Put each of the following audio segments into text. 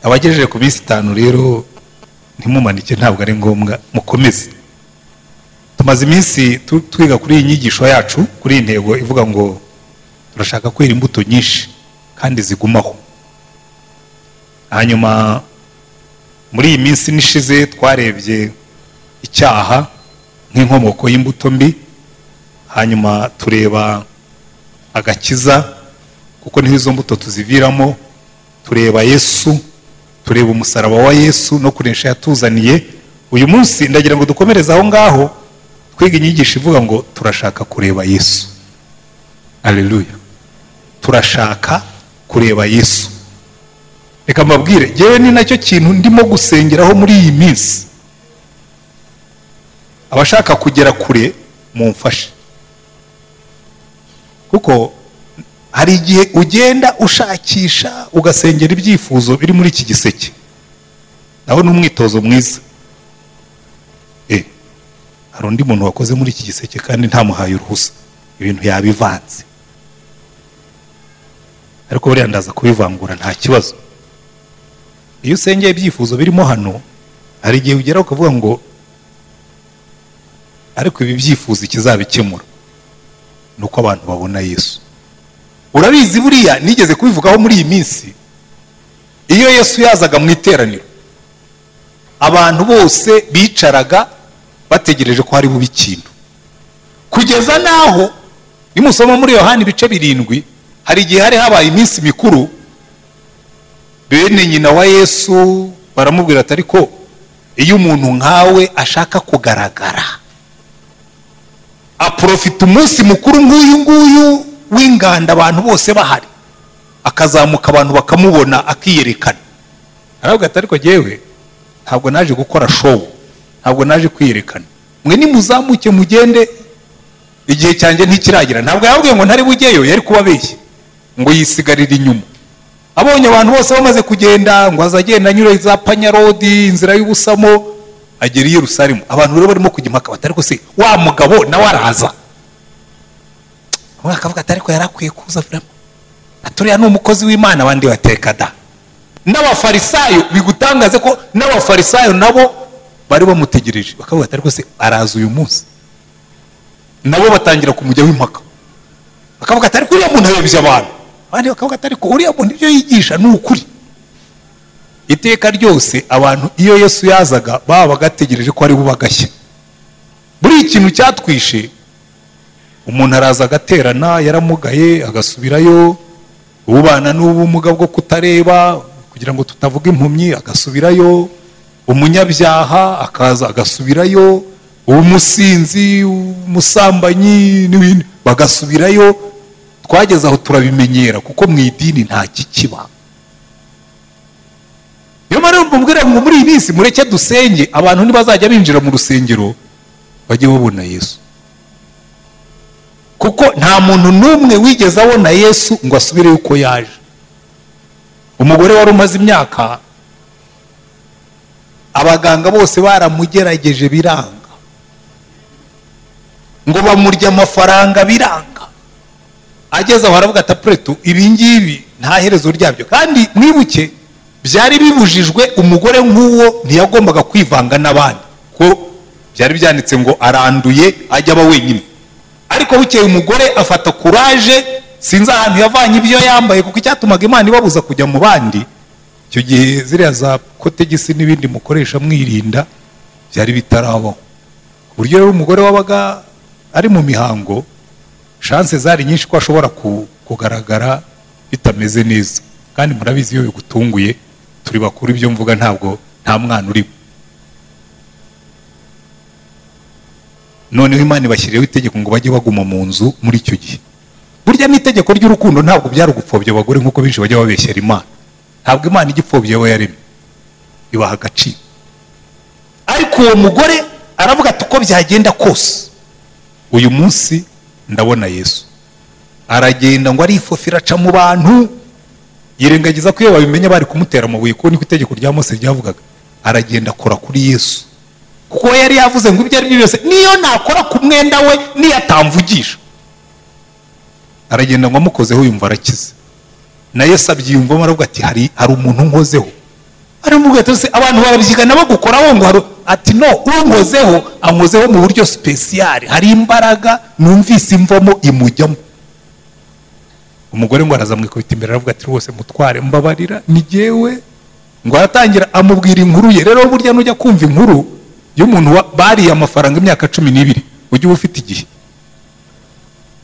abagejeje ku minsi itanu rero ntimumanike ntabwo ari ngombwa mukomeze tumaze iminsi tu- twiga kuri iyi nyigisho yacu kuri iyi ntego ivuga ngo turashaka kwera imbuto nyinshi kandi zigumaho hanyuma muri iyi minsi n'ishize twarebye icyaha nk'inkomoko y'imbuto mbi hanyuma tureba agakiza kuko niho izo mbuto tuziviramo tureba yesu tureba umusaraba wa yesu no kunesha yatuzaniye uyu munsi ndagira ngo dukomereze aho ngaho twiga inyigisho ivuga ngo turashaka kureba yesu aleluya turashaka kureba yesu reka mbabwire ngewe ni nacyo kintu ndimo gusengeraho muri iyi minsi abashaka kugera kure mumfashe kuko hari igihe ugenda ushakisha ugasengera ibyifuzo biri muri iki giseke naho ni umwitozo mwiza Eh, hari undi muntu wakoze muri iki giseke kandi ntamuhaye uruhusa ibintu yabivanze ariko buriya ndaza kubivangura nta kibazo iyo usengeye ibyifuzo birimo hano hari igihe ugera ukavuga ngo ariko ibi byifuzo ikizabikemura ni uko abantu babona yesu urabizi buriya nigeze kubivugaho muri iyi minsi iyo yesu yazaga mu iteraniro abantu bose bicaraga bategereje ko hari bube ikintu kugeza n'aho nimusoma muri yohani ibice birindwi hari igihe hari habaye iminsi mikuru bene nyina wa yesu baramubwira ati ariko iyo umuntu nkawe ashaka kugaragara aprofita umunsi mukuru nk'uyu nguyu w'inganda abantu bose bahari akazamuka abantu bakamubona akiyerekana aravuga ati ariko jyewe ntabwo naje gukora show ntabwo naje kwiyerekana mwe nimuzamuke mugende igihe cyanjye ntikiragira ntabwo yababwiye ngo ntari bujyeyo yari kubabeshya ngo yisigarire inyuma abonye abantu bose bamaze kugenda ngo aza agenda anyura za panyarodi inzira y'ubusamo agera i yerusalemu abantu rero barimo kujya impaka bati ariko se wa mugabo nawe araza umwe akavuga ati ariko yari akwiye kuza vraiment aturiya ni umukozi w'imana abandi bateka da n'abafarisayo bigutangaze ko n'abafarisayo nabo bari bamutegereje bakavuga ati ariko se araza uyu munsi nabo batangira kumujyaho impaka bakavuga ati ariko uriya muntu ayobya abantu abandi bakavuga ati ariko uriya muntu ibyo yigisha ni ukuri iteka ryose abantu iyo yesu yazaga baba bagategereje ko ari bubagashya buri ikintu cyatwishe umuntu araza agaterana yaramugaye agasubirayo ubana n'ubumuga bwo kutareba kugira ngo tutavuga impumyi agasubirayo umunyabyaha akaza agasubirayo umusinzi umusambanyi n'ibindi bagasubirayo twageze aho turabimenyera kuko mu idini nta kikiba niyo mpamvu mbwira ngo muri iyi minsi mureke dusenge abantu ntibazajya binjira mu rusengero bajye babona yesu kuko nta muntu n'umwe wigeze abona yesu ngo asubire uko yaje umugore wari umaze imyaka abaganga bose baramugerageje biranga ngo bamurya amafaranga biranga ageze aho aravuga ati apuretu ibi ngibi nta herezo ryabyo kandi mwibuke byari bibujijwe umugore nk'uwo ntiyagombaga kwivanga n'abandi ko byari byanditse ngo aranduye ajya aba wenyine ariko bukeye umugore afata kuraje sinzi ahantu yavanye ibyo yambaye kuko icyatumaga imana ibabuza kujya mu bandi icyo gihe ziriya za kotegisi n'ibindi mukoresha mwirinda byari bitarabaho ku buryo rero umugore wabaga ari mu mihango shanse zari nyinshi ko ashobora ku- kugaragara bitameze neza kandi murabizi iyo bigutunguye turi bakuru ibyo mvuga ntabwo nta mwana urimo noneho imana ibashyiriyeho itegeko ngo bajye baguma mu nzu muri icyo gihe burya n'itegeko ry'urukundo ntabwo byari ugupfobya abagore nk'uko benshi bajya babeshyera imana ntabwo imana ijya ipfobya abo yaremye ibaha agaciro ariko uwo mugore aravuga ati uko byagenda kose uyu munsi ndabona yesu aragenda ngo arifofira aca mu bantu yirengagiza ko iyo babimenya bari kumutera amabuye kuko niko itegeko rya mose ryavugaga aragenda akora kuri yesu kuko we yari yavuze ngo ibyo ari byo byose niyo nakora ku mwenda we niyo atamvugisha aragenda ngo amukozeho yumva arakize na yesu abyiyumvamo aravuga ati hari hari umuntu nkozeho baramubwira ati "Ese abantu barabyiga nabo gukoraho ngo haru-" ati no unkozeho ankozeho mu buryo sipesiyari hari imbaraga numvise imvamo imujyamo umugore ngo araza amwikubita imbere aravuga ati rwose mutware mbabarira ni jyewe ngo aratangira amubwira inkuru ye rero burya nujya kumva inkuru y'umuntu wa- bariye amafaranga imyaka cumi n'ibiri ujye uba ufite igihe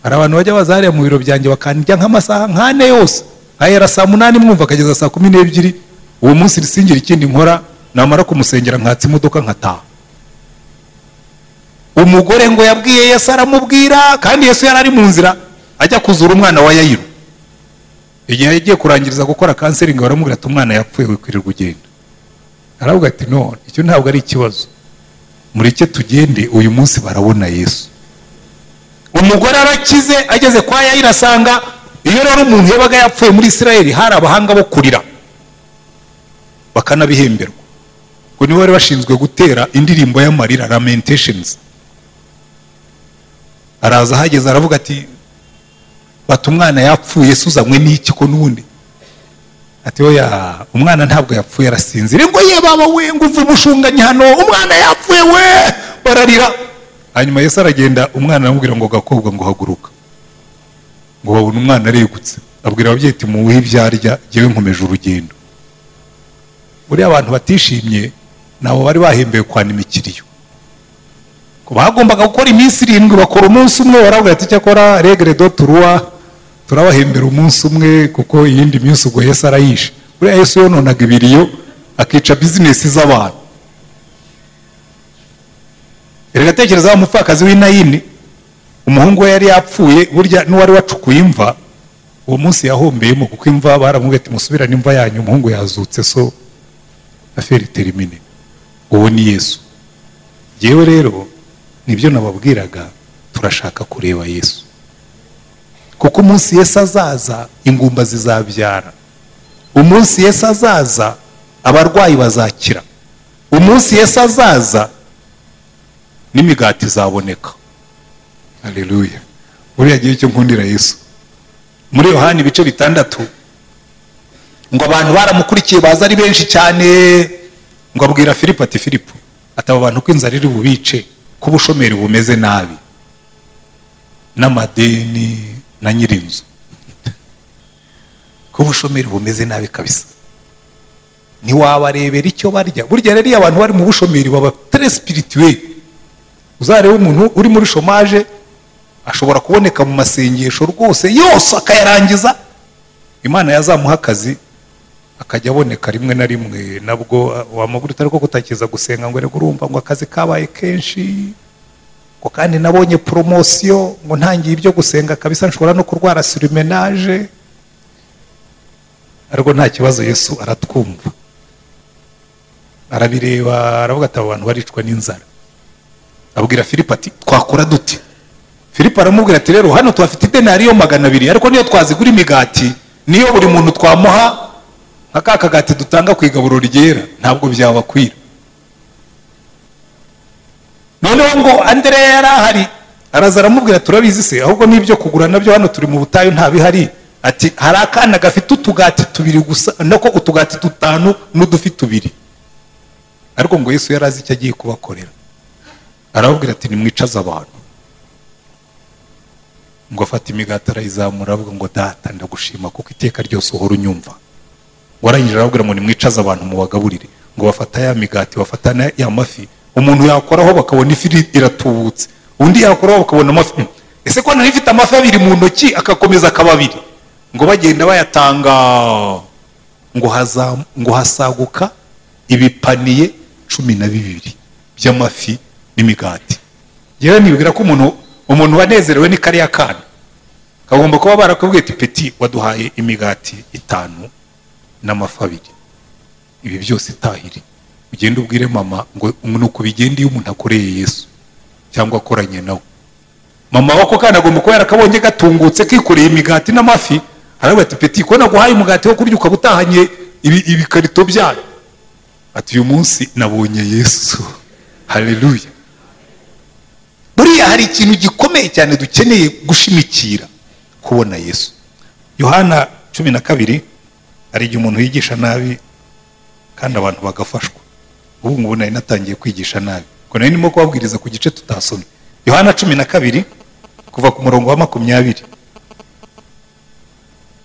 hari abantu bajya baza hariya mu biro byanjye bakandya nk'amasaha nk'ane yose ahera saa munani mwumva akageza saa kumi n'ebyiri uwo munsi risingira ikindi nkora namara kumusengera nkatsa imodoka nkataha umugore ngo yabwiye yesu aramubwira kandi yesu yari ari mu nzira ajya kuzura umwana wa yayiro igihe yagiye kurangiriza gukora kanseri ngo baramubwira ati umwana yapfuye wikwirirwa ugenda aravuga ati no icyo ntabwo ari ikibazo mureke tugende uyu munsi barabona yesu umugore arakize ageze kwa yayiro asanga iyo rero umuntu yabaga yapfuye muri isirayeli hari abahanga bo kurira bakanabihemberwa ngo nibo bari bashinzwe gutera indirimbo y'amarira lamentations araza ahageze aravuga ati bati umwana yapfuye se uzanywe n'iki ko n'ubundi ati oya umwana ntabwo yapfuye arasinzira ngo ye baba we ngo uve umushunganyi hano umwana yapfuye we bararira hanyuma yesu aragenda umwana aramubwira ngo gakobwa ngo haguruka ngo babone umwana aregutse abwira ababyeyi ati muwuhe ibyo arya jyewe nkomeje urugendo buriya abantu batishimye nabo bari bahembeye kwana imikiriyo Ngo bagombaga gukora iminsi irindwi bakora umunsi umwe barabwira ati icyakora regere do turuwa turabahembera umunsi umwe kuko iyindi minsi ubwo yesu arayishe buriya yesu yononaga ibiriyo akica bizinesi z'abantu reka tekerezaho umupfakazi w'inayini umuhungu we yari yapfuye burya n'uwari wacukuye imva uwo munsi yahombeyemo kuko imva baramubwiye ati musubirane imva yanyu umuhungu yazutse so aferi terimine uwo ni yesu yewe rero nibyo nababwiraga turashaka kureba yesu kuko umunsi yesu azaza ingumba zizabyara umunsi yesu azaza abarwayi bazakira umunsi yesu azaza n'imigati izaboneka haleluya buriya gihe cyo nkundira yesu muri yohani ibice bitandatu ngo abantu baramukurikiye baza ari benshi cyane ngo abwira filipo ati filipo ati abo bantu ko inzara iri bubice ko ubushomeri bumeze nabi n'amadeni na nyirinzu ko ubushomeri bumeze nabi kabisa ntiwabarebera icyo barya burya rero iyo abantu bari mu bushomeri baba tere sipirituweli uzarebe umuntu uri muri shomaje ashobora kuboneka mu masengesho rwose yose akayarangiza imana yazamuha akazi akajya aboneka rimwe na rimwe nabwo ah, wamubwira utari ko kutakiza gusenga ngo reka urumva ngo akazi kabaye kenshi ngo kandi nabonye poromosiyo ngo ntangiye ibyo gusenga kabisa nshobora no kurwara surimenaje ariko nta kibazo yesu aratwumva arabireba aravuga ati abo bantu baricwa n'inzara abwira filipo ati twakora dute filipo aramubwira ati rero hano tuhafite idenariyo magana abiri ariko niyo twazigura imigati niyo buri muntu twamuha nka ka kagati dutanga ku igaburo ryera ntabwo byabakwira noneho ngo andereya yari ahari araza aramubwira turabizi se ahubwo n'ibyo kugura nabyo hano turi mu butayu nta bihari ati hari akana gafite utugati tubiri gusa nako utugati dutanu n'udufi tubiri ariko ngo yesu yari azi icyo agiye kubakorera arababwira ati nimwicaze abantu ngo afata imigati arayizamura aravuga ngo data ndagushima kuko iteka ryose uhora unyumva warangije arababwira ngo nimwicaze abantu mubagaburire ngo bafata ya migati bafata na ya mafi umuntu yakoraho bakabona ifi iri- iratubutse undi yakoraho bakabona amafi Hmm. ese ko nari ifite amafi abiri mu ntoki agakomeza akaba abiri ngo bagenda bayatanga ngo hazam- ngo hasaguka ibipaniye cumi na bibiri by'amafi n'imigati yewe nibwira ko umuntu umuntu wanezerewe ni kariya kana kagomba kuba barakubwiye ati peti waduhaye imigati itanu n'amafi abiri ibi byose itahiri ugende ubwire mama ngo nuko bigenda iyo umuntu akoreye yesu cyangwa akoranye nawe mama wako kana agomba kuba yarakabonye gatungutse kikoreye imigati n'amafi aravuga ati peti ko naguhaye umugati wo kurya ukaba utahanye ibi- ibikarito byayo ati uyu munsi nabonye yesu haleluya buriya hari ikintu gikomeye cyane dukeneye gushimikira kubona yesu yohana cumi na kabiri hari igihe umuntu yigisha nabi kandi abantu bagafashwa ubu ngubu nari natangiye kwigisha nabi ubwo nari ndimo kubabwiriza ku gice tutasomye yohana cumi na kabiri kuva ku murongo wa makumyabiri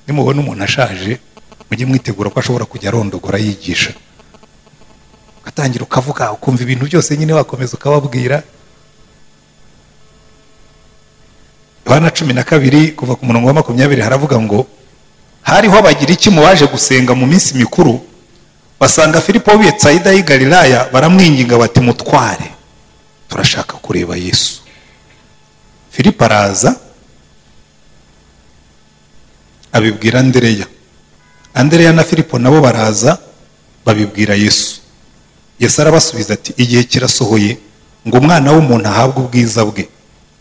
nimubona umuntu ashaje mujye mwitegura ko ashobora kujya arondogora yigisha ugatangira ukavuga ukumva ibintu byose nyine wakomeza ukababwira yohana cumi na kabiri kuva ku murongo wa makumyabiri haravuga ngo hariho abagiriki mu baje gusenga mu minsi mikuru basanga filipo w'i Betsayida y'i Galilaya baramwinginga bati mutware turashaka kureba yesu filipo araza abibwira andereya andereya na filipo nabo baraza babibwira yesu yesu arabasubiza ati igihe kirasohoye ngo umwana w'umuntu ahabwe ubwiza bwe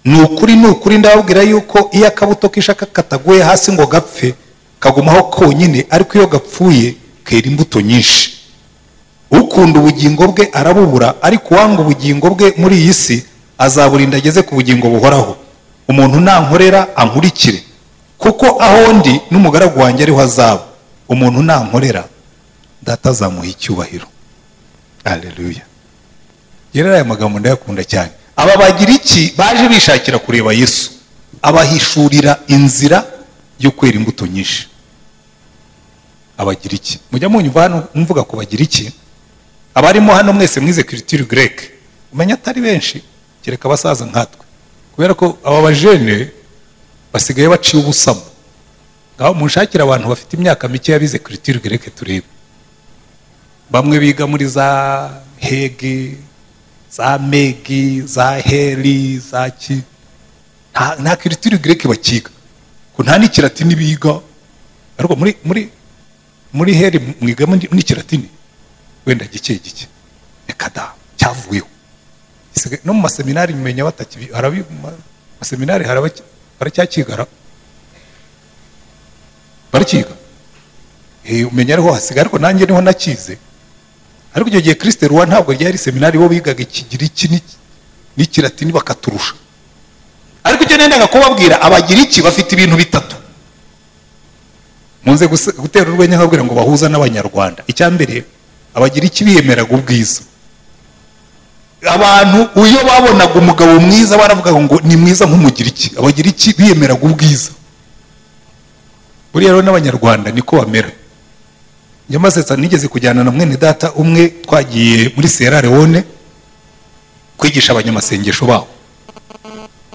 ni ukuri ni ukuri ndababwira yuko iyo akabuto k'ishaka kataguye hasi ngo gapfe kagumaho konyine ariko iyo gapfuye kera imbuto nyinshi ukunda ubugingo bwe arabubura ariko uwanga ubugingo bwe muri iyi si azaburinda ageze ku bugingo buhoraho umuntu nankorera ankurikire kuko aho ndi n'umugaragu wanjye ariho azaba umuntu nankorera data azamuha icyubahiro haleluya rero aya magambo ndayakunda cyane aba bagiriki baje bishakira kureba yesu abahishurira inzira yo kwera imbuto nyinshi abagiriki mujya munyumva hano mvuga ku bagiriki abarimo hano mwese mwize kiritiri greke umenya atari benshi kereka abasaza nkatwe kubera ko aba bajene basigaye baciye ubusamo ngaho munshakira abantu bafite imyaka mikeya bize kiritiri greke turebe bamwe biga muri za hege za megi za heri za ki nta nta kiritiri greke bakiga ko nta n'ikiratini biga ariko muri muri muri heri mwiga n'ikiratini wenda gike gike reka da cyavuyeho Isigaye- no mu maseminari mumenya bataki harabi mu maseminari harabaki- baracyakigara barakiga Eh, umenya ariho hasigaye ariko nanjye niho nakize ariko icyo gihe kirisite ruwa ntabwo ryari seminari bo bigaga ikigiriki n'iki- n'ikiratini bakaturusha ariko icyo nendaga kubabwira abagiriki bafite ibintu bitatu munze guse- gutera urwenya nkabwira ngo bahuza n'abanyarwanda icya mbere abagiriki biyemeraga ubwiza abantu iyo babonaga umugabo mwiza baravugaga ngo ni mwiza nk'umugiriki abagiriki biyemeraga ubwiza buriya rero n'abanyarwanda niko bamera nyamasetsa nigeze kujyana na mwene data umwe twagiye muri sierra leone kwigisha abanyamasengesho babo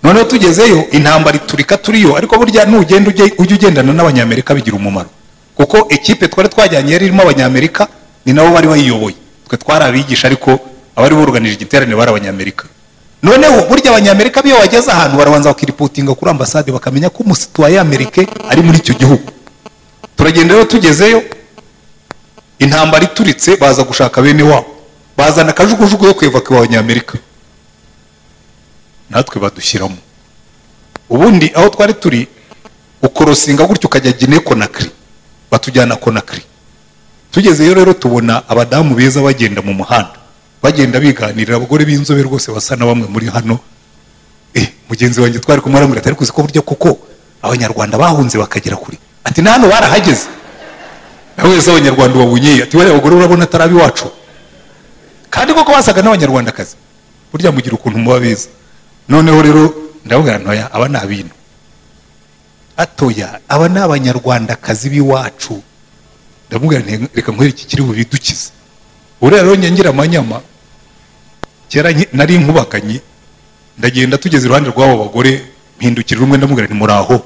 noneho tugezeyo intambara iturika turiyo ariko burya nugenda ujye ujye ugendana n'abanyamerika bigira umumaro kuko ekipe twari twajyanye yari irimo abanyamerika ni nabo bari bayiyoboye twe twari abigisha ariko abari buruganije igiterane bari abanyamerika noneho burya abanyamerika biyo bageze ahantu barabanza bakiripotinga kuri ambasade bakamenya ko umusituwa y'amerika ari muri icyo gihugu turagenda rero tugezeyo intambara ituritse baza gushaka bene wabo bazana akajugujugu yo kwibuka abanyamerika natwe badushyiramo ubundi aho twari turi ukorosinga gutya ukajya gine konakiri batujyana konakiri tugezeyo rero tubona abadamu beza bagenda mu muhanda bagenda biganirira abagore b'inzobe rwose basa na bamwe muri hano eh mugenzi wanjye twari kumwe aramubwira ati ariko uzi ko burya kuko abanyarwanda bahunze bakagera kure ati na hano barahageze nawe wese abanyarwanda ubabunye ati bariya abagore urabona atari iwacu kandi koko basaga n'abanyarwandakazi burya mugira ukuntu muba beza noneho rero ndababwira ntoya aba ni abino atoya aba ni abanyarwandakazi b'iwacu ndamubwira nti reka nkwereke iki kiri bubidukize buriya rero nyangira amanyama kera nki- nari inkubakanyi ndagenda tugeze iruhande rw'abo bagore mpindukirira umwe ndamubwira nti muraho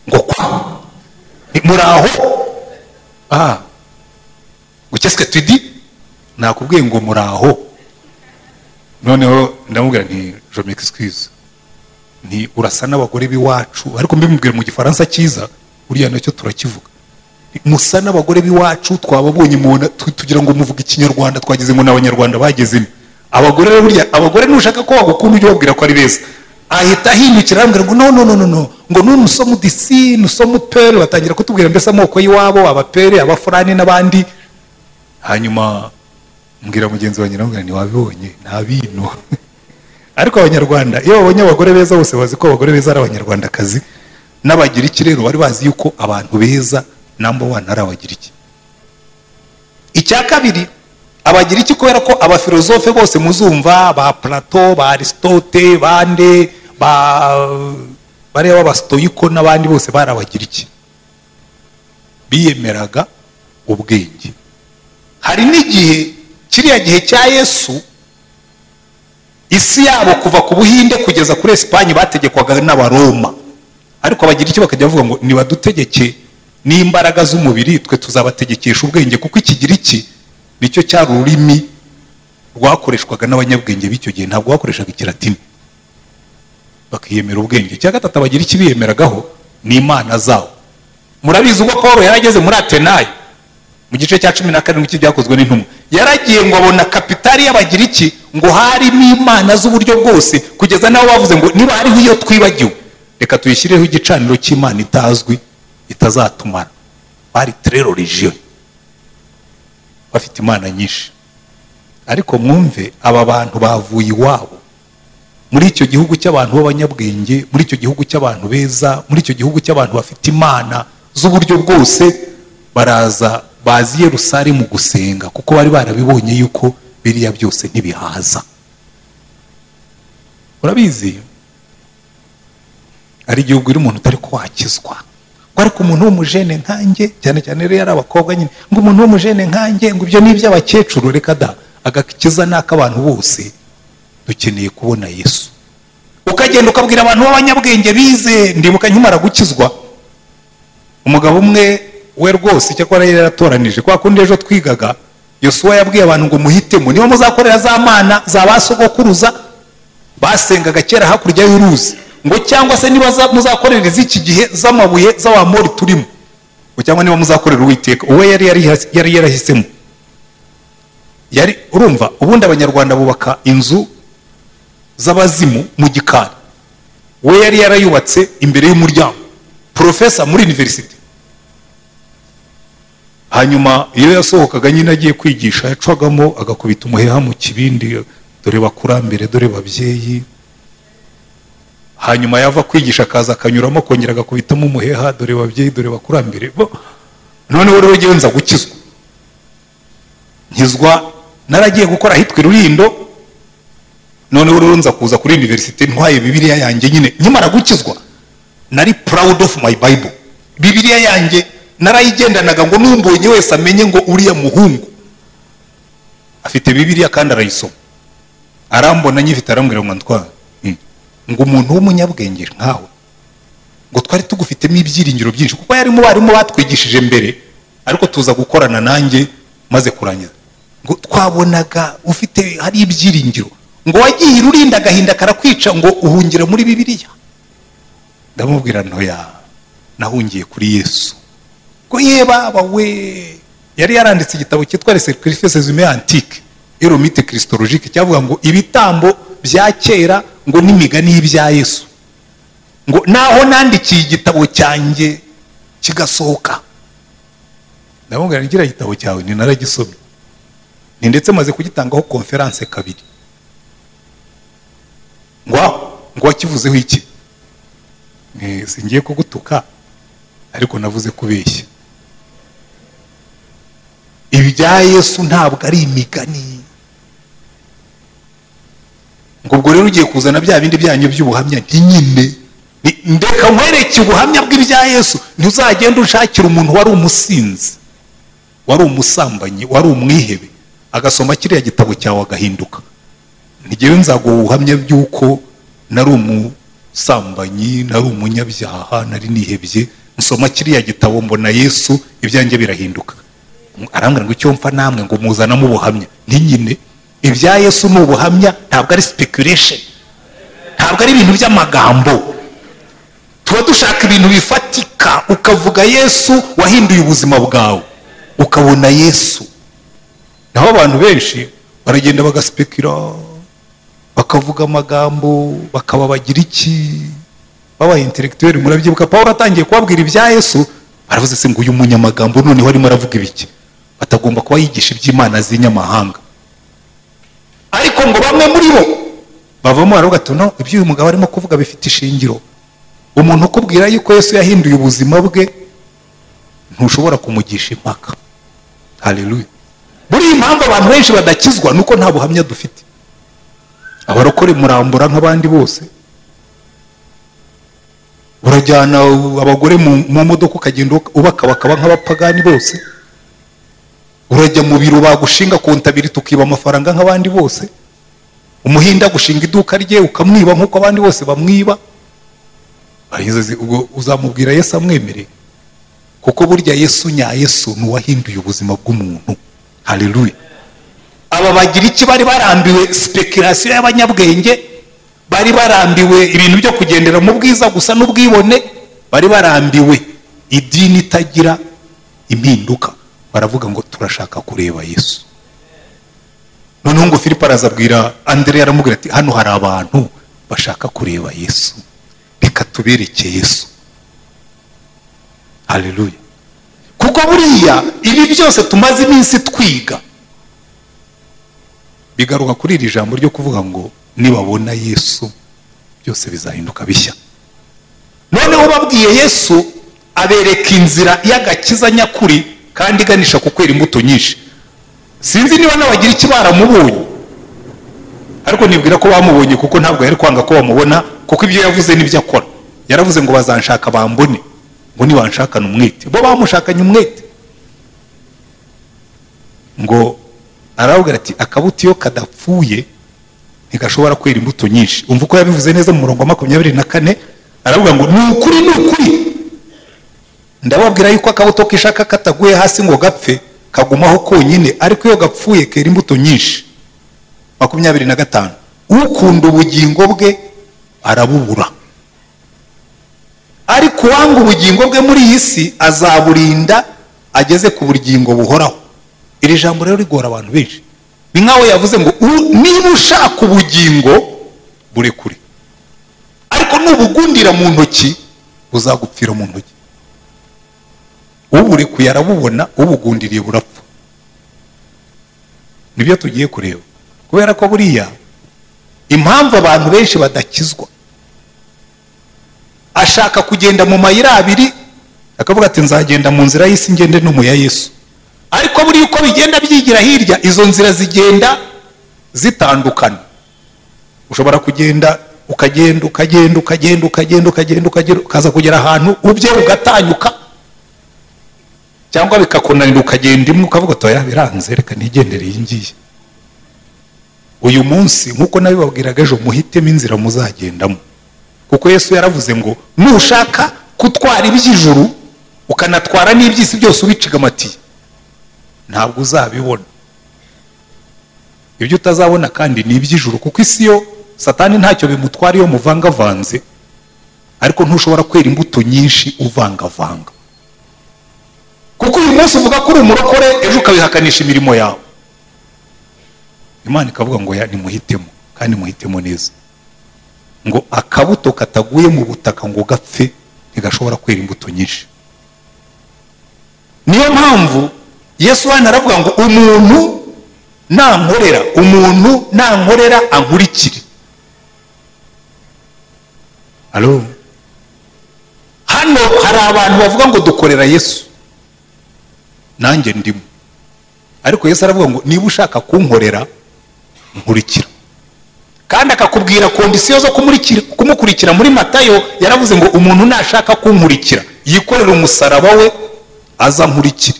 ngo kwa Nti muraho ah gukeswe tudi nakubwiye ngo muraho noneho ndamubwira nti je m'excuse nti urasa n'abagore b'iwacu ariko mbimubwira mu gifaransa cyiza buriya nacyo turakivuga Nti, musa n'abagore b'iwacu twababonye mubona tu- tugira ngo muvuge ikinyarwanda twagize ngo n'abanyarwanda bagezemo abagore rero burya abagore nushaka ko wagukunda ujye ubabwira ko ari beza ahita ahindukira arambwira ngo no no no no no ngo nu nusomu disi nusomu pere batangira kutubwira mbese amoko y'iwabo abapere abafurani n'abandi hanyuma mbwira mugenzi wanjye nawe ntiwabibonye nta bintu ariko abanyarwanda iyo babonye abagore beza bose bazi ko abagore beza ari abanyarwandakazi n'abagiriki rero bari bazi yuko abantu beza namba wani ari abagiriki icya kabiri abagira iki kubera ko abafilozofe bose muzumva ba plato ba aristote bande ba bariya b'abasitoyiko n'abandi bose barabagira iki biyemeraga ubwenge hari n'igihe kiriya gihe cya yesu isi yabo kuva ku buhinde kugeza kuri esipanye bategekwaga n'abaroma ariko bagira icyo bakajya bavuga ngo nibadutegeke n'imbaraga z'umubiri twe tuzabategekesha ubwenge kuko ikigiriki nicyo cyari ururimi rwakoreshwaga n'abanyabwenge b'icyo gihe ntabwo bakoreshaga ikiratini bakiyemera ubwenge icya gatatu abagira iki biyemeragaho ni imana zabo murabizi ubwo paul yari ageze muri atenayi mu gice cya cumi na karindwi cy'ibyakozwe n'intumwa yaragiye ngo abona kapitali y'abagira iki ngo harimo imana z'uburyo bwose kugeza n'aho bavuze ngo niba hariho iyo twibagiwe reka tuyishyireho igicaniro cy'imana itazwi itazatumara bari terero regiyo bafite imana nyinshi ariko mwumve aba bantu bavuye iwabo muri icyo gihugu cy'abantu b'abanyabwenge muri icyo gihugu cy'abantu beza muri icyo gihugu cy'abantu bafite imana z'uburyo bwose baraza bazi yerusare mu gusenga kuko bari barabibonye yuko biriya byose ntibihaza urabizi ari igihugu uri umuntu utari ko wakizwa ngo ariko umuntu w'umujene nkanjye cyane cyane rero yari abakobwa nyine ngo umuntu w'umujene nkanjye ngo ibyo ni iby'abakecuru reka da agakiza ni ak'abantu bose dukeneye kubona yesu ukagenda ukabwira abantu b'abanyabwenge bize ndibuka nkimara gukizwa umugabo umwe we rwose icyakora yari yaratoranije kwa kundi ejo twigaga yosuwa yabwiye abantu ngo muhitemo niba muzakorera za mana za ba sogokuruza basengaga kera hakurya y'uruzi ngo cyangwa se niba muzakorera iz'iki gihe z'amabuye z'abamori turimo ngo cyangwa niba muzakorera uwiteka uwe yari yarahisemo yari urumva ubundi abanyarwanda bubaka inzu z'abazimu mu gikari we yari yarayubatse imbere y'umuryango porofesa muri iniverisite hanyuma iyo yasohokaga nyine agiye kwigisha yacagamo agakubita umuheha mu kibindi dore bakurambere dore babyeyi hanyuma yava kwigisha akaza akanyuramo akongera agakubitamo umuheha dore babyeyi dore bakurambere noneho rero ngewe nza gukizwa nkizwa naragiye gukora ahitwa irurindo noneho rero nza kuza kuri iniverisite ntwaye bibiriya yanjye nyine nkimara gukizwa nari proud of my bible bibiriya yanjye narayigendanaga ngo n'umbonye wese amenye ngo uriya muhungu afite bibiriya kandi arayisoma arambona nyifite arambwira ngo ntwara ngo umuntu w'umunyabwenge nkawe ngo twari tugufitemo ibyiringiro byinshi kuko yari mu barimu batwigishije mbere ariko tuza gukorana nanjye maze kurangiza ngo twabonaga ufite hari ibyiringiro ngo wagiye urinda agahinda karakwica ngo uhungire muri bibiriya ndamubwira ntoya nahungiye kuri yesu ngo yeba we yari yaranditse igitabo cyitwa resecrifese zume antike eromite christologique cyavuga ngo ibitambo bya kera ngo n'imigani y'ibya yesu ngo naho nandikiye igitabo cyanjye kigasohoka ndamubwira ngira igitabo cyawe ni naragisomye ni ndetse maze kugitangaho konferanse kabiri ngo ngo wakivuzeho iki singiye kugutuka ariko navuze kubeshya ibya yesu ntabwo ari imigani ngo ubwo rero ugiye kuzana bya bindi byanyu by'ubuhamya ntinyine ndeka nkwereke ubuhamya bw'ibya yesu ntuzagende ushakira umuntu wari umusinzi wari umusambanyi wari umwihebe agasoma kiriya gitabo cyawe agahinduka ntigewe nzaguha ubuhamya bw'uko nari umusambanyi nari umunyabyaha nari nihebye nsoma kiriya gitabo mbona yesu ibyanjye birahinduka arambwira ngo icyo mfa namwe ngo muzanamo ubuhamya ntinyine ibya yesu ni ubuhamya ntabwo ari speculation ntabwo ari ibintu by'amagambo tuba dushaka ibintu bifatika ukavuga yesu wahinduye ubuzima bwawe ukabona yesu naho abantu benshi baragenda bagaspekira bakavuga amagambo bakaba bagira iki baba intellectuel murabyibuka paul atangiye kubabwira ibya yesu baravuze se ngo uyu munyamagambo noneho arimo aravuga ibiki batagomba kuba yigisha iby'imana z'inyamahanga ariko ngo bamwe muri bo bavamo baravuga ati no ibyo uyu mugabo arimo kuvuga bifite ishingiro umuntu ukubwira yuko yesu yahinduye ubuzima bwe ntushobora kumugisha impaka hareruye buriya impamvu abantu benshi badakizwa ni uko nta buhamya dufite abarokore murambura nk'abandi bose urajyana abagore mu- mu modoka ukagenda ubaka bakaba nk'abapagani bose urajya mu biro bagushinga kontabiriti ukiba amafaranga nk'abandi bose umuhinda agushinga iduka rye ukamwiba nk'uko abandi bose bamwiba Ah, izo zi- ubwo uzamubwira yesu amwemereye kuko burya yesu nya yesu ni uwahinduye ubuzima bw'umuntu haleluya aba bagira iki bari barambiwe speculation y'abanyabwenge bari barambiwe ibintu byo kugendera mu bwiza gusa n'ubwibone bari barambiwe idini itagira impinduka baravuga ngo turashaka kureba yesu noneho ngo filipo arazabwira andere aramubwira ati hano hari abantu bashaka kureba yesu reka tubereke yesu haleluya kuko buriya ibi byose tumaze iminsi twiga bigaruka kuri iri jambo ryo kuvuga ngo nibabona yesu byose bizahinduka bishya noneho babwiye yesu abereka inzira y'agakiza nyakuri kandi iganisha ku kwera imbuto nyinshi sinzi niba n'abagira iki baramubonye ariko nibwira ko bamubonye kuko ntabwo yari kwanga ko bamubona kuko ibyo yavuze n'ibyo akora yaravuze ngo bazanshaka bambone ngo nibanshakane umwete bo bamushakanye umwete ngo aravuga ati akabuto iyo kadapfuye ntigashobora kwera imbuto nyinshi umva uko yabivuze neza mu murongo wa makumyabiri na kane aravuga ngo ni ukuri ni ukuri ndababwira yuko akabuto kishaka kataguye hasi ngo gapfe kagumaho konyine ariko iyo gapfuye kera imbuto nyinshi makumyabiri na gatanu ukunda ubugingo bwe arabubura ariko uwanga ubugingo bwe muri iyi si azaburinda ageze ku bugingo buhoraho iri jambo rero rigora abantu benshi ni nk'aho yavuze ngo "U- niba ushaka ubugingo burekure ariko nubugundira mu ntoki buzagupfira mu ntoki uburekuye arabubona ubugundiriye burapfa nibyo tugiye kureba kubera ko buriya impamvu abantu benshi badakizwa ashaka kugenda mu mayira abiri akavuga ati nzagenda mu nzira y'isi ngende no mu ya yesu ariko buriya uko bigenda byigira hirya izo nzira zigenda zitandukana ushobora kugenda ukagenda ukagenda ukagenda ukagenda ukagenda ukagenda ukaza kugera ahantu ubye ugatanyuka cyangwa bikakunanira ukagenda imwe ukavuga toya biranze reka nigendere iyi ngiyi uyu munsi nk'uko nabibabwiraga ejo muhitemo inzira muzagendamo kuko yesu yaravuze ngo nushaka kutwara iby'ijuru ukanatwara n'iby'isi byose ubicigamatiye ntabwo uzabibona ibyo utazabona kandi ni iby'ijuru kuko isi yo satani ntacyo bimutwara iyo muvangavanze ariko ntushobora kwera imbuto nyinshi uvangavanga kuko uyu munsi uvuga ko uri umurokore ejo ukabihakanisha imirimo yawe imana ikavuga ngo ya nimuhitemo kandi muhitemo neza ngo akabuto kataguye mu butaka ngo gapfe ntigashobora kwera imbuto nyinshi niyo mpamvu yesu hano aravuga ngo umuntu nankorera umuntu nankorera ankurikire Alo? hano hari abantu bavuga ngo dukorera yesu nanjye ndimo ariko yesu aravuga ngo niba ushaka kunkorera nkurikira kandi akakubwira kondisiyo zo kumurikira- kumukurikira muri matayo yaravuze ngo umuntu nashaka kunkurikira yikorera umusaraba we aza ankurikire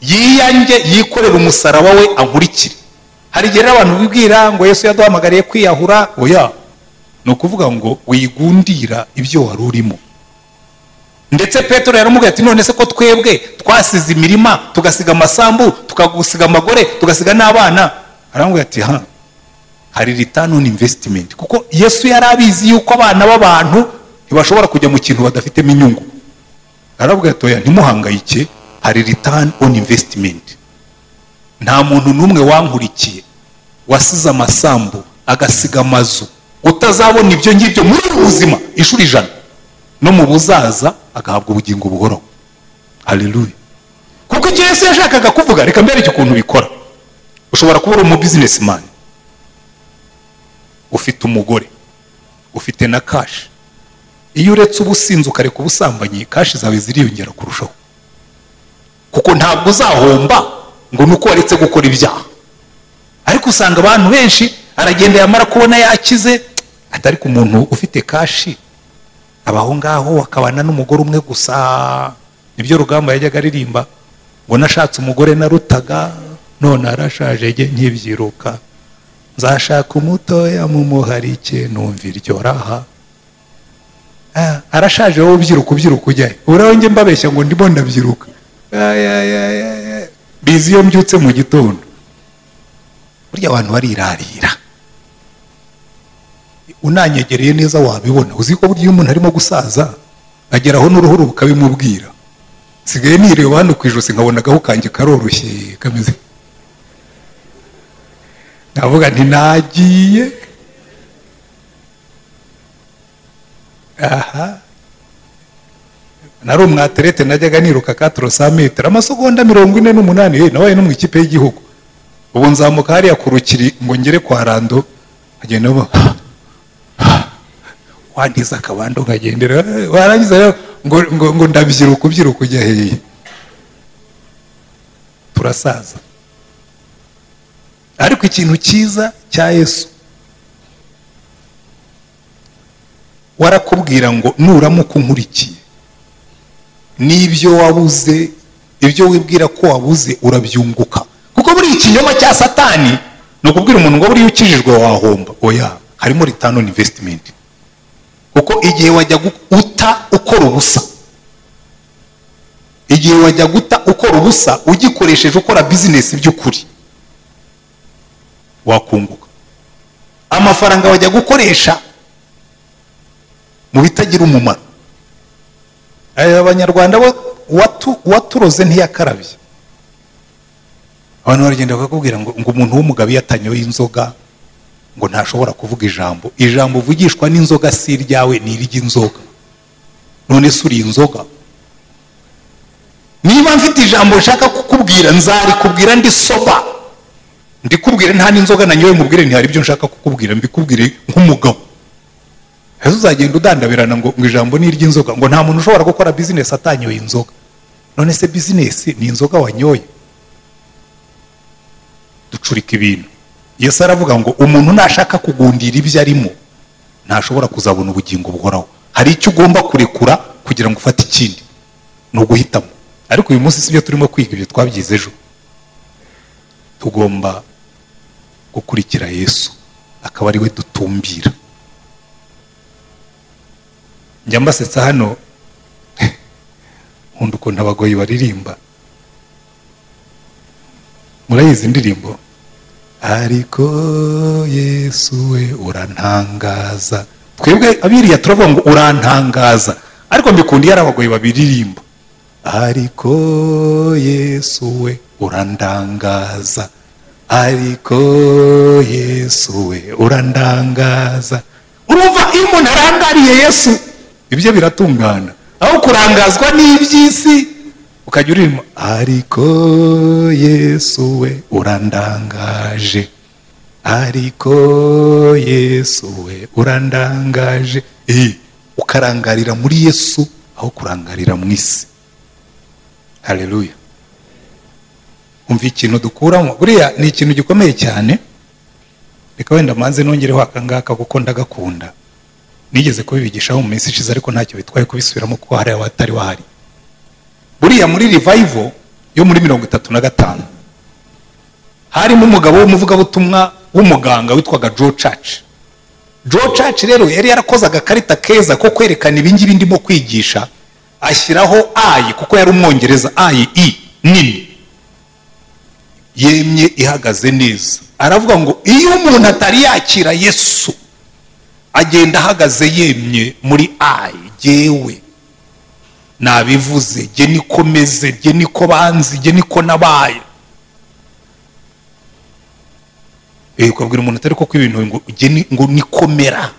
yiyange yikorera umusaraba we ankurikire hari igihe rero abantu bibwira ngo yesu yaduhamagariye kwiyahura oya ni ukuvuga ngo wigundira ibyo wari urimo ndetse petero yaramubwira ati none se ko twebwe twasize imirima tugasiga amasambu tukagusiga amagore tugasiga n'abana aramubwira ati ha hari return on investment kuko yesu yari abizi yuko abana b'abantu ntibashobora kujya mu kintu badafitemo inyungu aravuga ati oya ntimuhangayike hari return on investment nta muntu n'umwe wankurikiye wasize amasambu agasiga amazu utazabona ibyo ngibyo muri ubu buzima inshuro ijana no mu buzaza agahabwa ubugingo buhoraho haleluya kuko icyo yesu yashakaga kuvuga reka mbereke ukuntu bikora ushobora kuba uri umu businessman ufite umugore ufite na kashi iyo uretse ubusinzi ukareka ubusambanyi kashi zawe ziriyongera kurushaho kuko ntabwo uzahomba ngo ni uko waretse gukora ibyaha ariko usanga abantu benshi aragenda yamara kubona yakize atari ku muntu ufite kashi abaho ngaho wakabana n'umugore umwe gusa nibyo rugamba yajyaga aririmba ngo nashatse umugore narutaga none arashaje jye nkibyiruka nzashaka umutoya mumuharike numva iryo raha Ah, arashaje wowe ubyiruka ubyiruka ujyayo uraho njye mbabeshya ngo ndimo ndabyiruka Ay, ay, ay, ay, ay. bizi iyo mbyutse mu gitondo burya abantu barirarira unanyegereye neza wabibona uzi ko burya iyo umuntu arimo gusaza ageraho n'uruhu rukabimubwira sigaye nireba hano ku ijosi nkabona agahu kanjye karoroshye kameze navuga nti nagiye aha nari umwaterete najyaga niruka katoro sa metero amasegonda mirongo ine n'umunani eh, nabaye no mu ikipe y'igihugu ubu nzamuka hariya ku rukiri ngo ngere kwa rando agenda aba wandiza akabando nkagendera eh, warangiza rero ngo, ngo, ngo ndabyiruka ubyiruka ujya hehe turasaza ariko ikintu cyiza cya yesu warakubwira ngo nuramuka unkurikiye n'ibyo wabuze ibyo wibwira ko wabuze urabyunguka kuko buri ikinyoma cya satani ni ukubwira umuntu ngo buriya ukijijwe wahomba oya harimo return on investment kuko igihe wajya gu- uta ukora ubusa igihe wajya guta ukora ubusa ugikoresheje ukora bizinesi by'ukuri wakunguka amafaranga wajya gukoresha mu bitagira umumaro aya abanyarwanda bo uwatu- uwaturoze ntiyakarabye abantu baragenda bakakubwira ngo, ngo umuntu w'umugabo iyo atanyoye inzoga ngo ntashobora kuvuga ijambo ijambo uvugishwa n'inzoga si iryawe ni iry'inzoga none se uri inzoga niba mfite ijambo nshaka kukubwira nzarikubwira ndi soba ndikubwire nta n'inzoga nanyoye mubwire ntihari ibyo nshaka kukubwira mbikubwire nk'umugabo ese uzagenda udandabirana ngo ngo ijambo ni iry'inzoga ngo nta muntu ushobora gukora bizinesi atanyoye inzoga none se bizinesi ni inzoga wanyoye ducurika ibintu yesu aravuga ngo umuntu nashaka kugundira ibyo arimo ntashobora kuzabona ubugingo buhoraho hari icyo ugomba kurekura kugira ngo ufate ikindi ni uguhitamo ariko uyu munsi sibyo turimo kwiga ibyo twabyize ejo tugomba gukurikira yesu akaba ari we dutumbira njya mbasetsa hano nkunda ukuntu abagoyi baririmba murayizi indirimbo ariko yesu we urantangaza twebwe abiriya turavuga ngo urantangaza ariko mbikunda iyo ari abagoyi babiririmba ariko yesu we urandangaza ariko yesu we urandangaza urumva iyo umuntu arangariye yesu ibyo biratungana aho kurangazwa n'iby'isi ukajya uririmba ariko yesu we urandangaje ariko yesu we urandangaje Eh, ukarangarira muri yesu aho kurangarira mu isi hareruya umva ikintu dukuramo buriya ni ikintu gikomeye cyane reka wenda manze nongereho akangaka kuko ndagakunda nigeze kubibigishaho mu minsi ishize ariko ntacyo bitwaye kubisubiramo kuko hari abatari bahari buriya muri revival yo muri mirongo itatu na gatanu harimo umugabo w'umuvugabutumwa w'umuganga witwaga joe church joe church rero yari yarakoze agakarita keza ko kwerekana ibingibi ndimo kwigisha ashyiraho ayi kuko yari umwongereza ayi i nini yemye ihagaze neza aravuga ngo iyo umuntu atari yakira yesu agenda ahagaze yemye muri ayi jyewe nabivuze jye niko meze jye niko banzi jye niko nabaye Eh, ukabwira umuntu atari ko ibintu ngo jye ni- ngo nikomera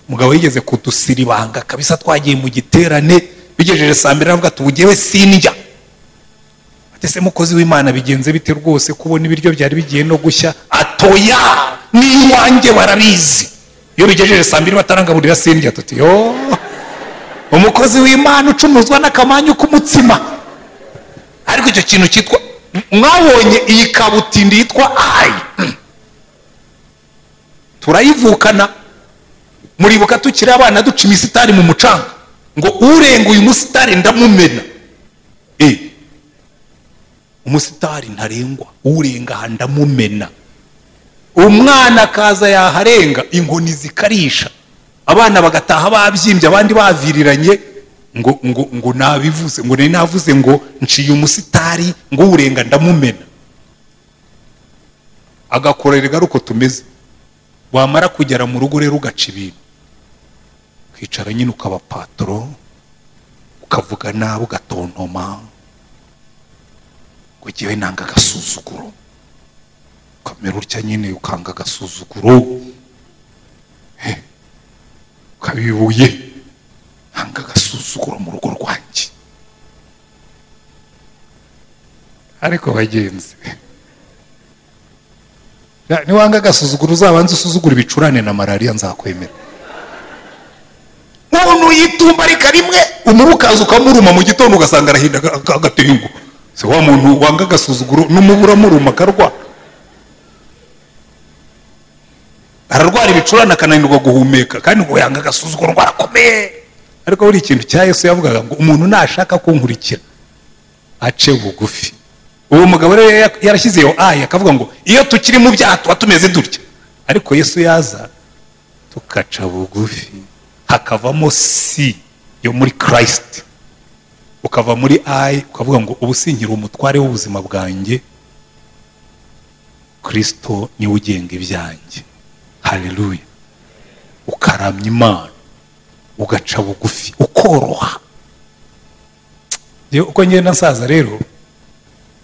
umugabo yigeze kutusiribanga kabisa twagiye mu giterane bigejeje saa mbiri aravuga ati ubugewe sindya ati se mukozi w'imana bigenze bite rwose kubona ibiryo byari bigiye no gushya atoya n'iwanjye barabizi iyo bigejeje saa mbiri batarangaburira sindya tuti yo umukozi w'imana ucumuzwa n'akamanyu k'umutsima ariko icyo kintu cyitwa mwabonye iyi kabutindi yitwa ayi turayivukana muribuka tukiri abana duca imisitari mu mucanga ngo urenga uyu musitari ndamumena Eh, umusitari ntarengwa urenga aha ndamumena umwana akaza yaharenga inkoni zikarisha abana bagataha babyimbye abandi baviriranye ngo ngo ngo nabivuze ngo nari navuze ngo nciye umusitari ngo urenga ndamumena agakorera igaruko tumeze wamara kugera mu rugo rero ugaca ibintu ukicara nyine ukabapatoro ukavuga nabi ugatontoma ngo ngewe nanga agasuzuguro ukamera utya nyine ukanga agasuzuguro Eh, ukabibuye nanga agasuzuguro mu rugo rwanjye ariko bagenzi Ya, niwanga agasuzuguro uzabanza usuzugura ibicurane na malariya nzakwemera umuntu yitumba ariko rimwe umuru ukaza ukamuruma mu gitondo ugasanga arahinda aga- aga- agatengu se wa muntu wanga agasuzuguro n'umubu uramuruma akarwa ararwara ibicurane akananirwa guhumeka kandi ngo yanga agasuzuguro ngo arakomeye ariko buri ikintu cya yesu yavugaga ngo umuntu nashaka kunkurikira ace bugufi uwo mugabo rero yari- yarashyizeyo ayi akavuga ngo iyo tukiri mu byaha tuba tumeze dutya ariko yesu yaza tugaca bugufi hakavamo si yo muri kirisiti ukava muri ayi ukavuga ngo ubu sinkiri umutware w'ubuzima bwanjye kirisito niwe ugenga ibyanjye haleluya ukaramya imana ugaca bugufi ukoroha Njyewe uko ngenda nsaza rero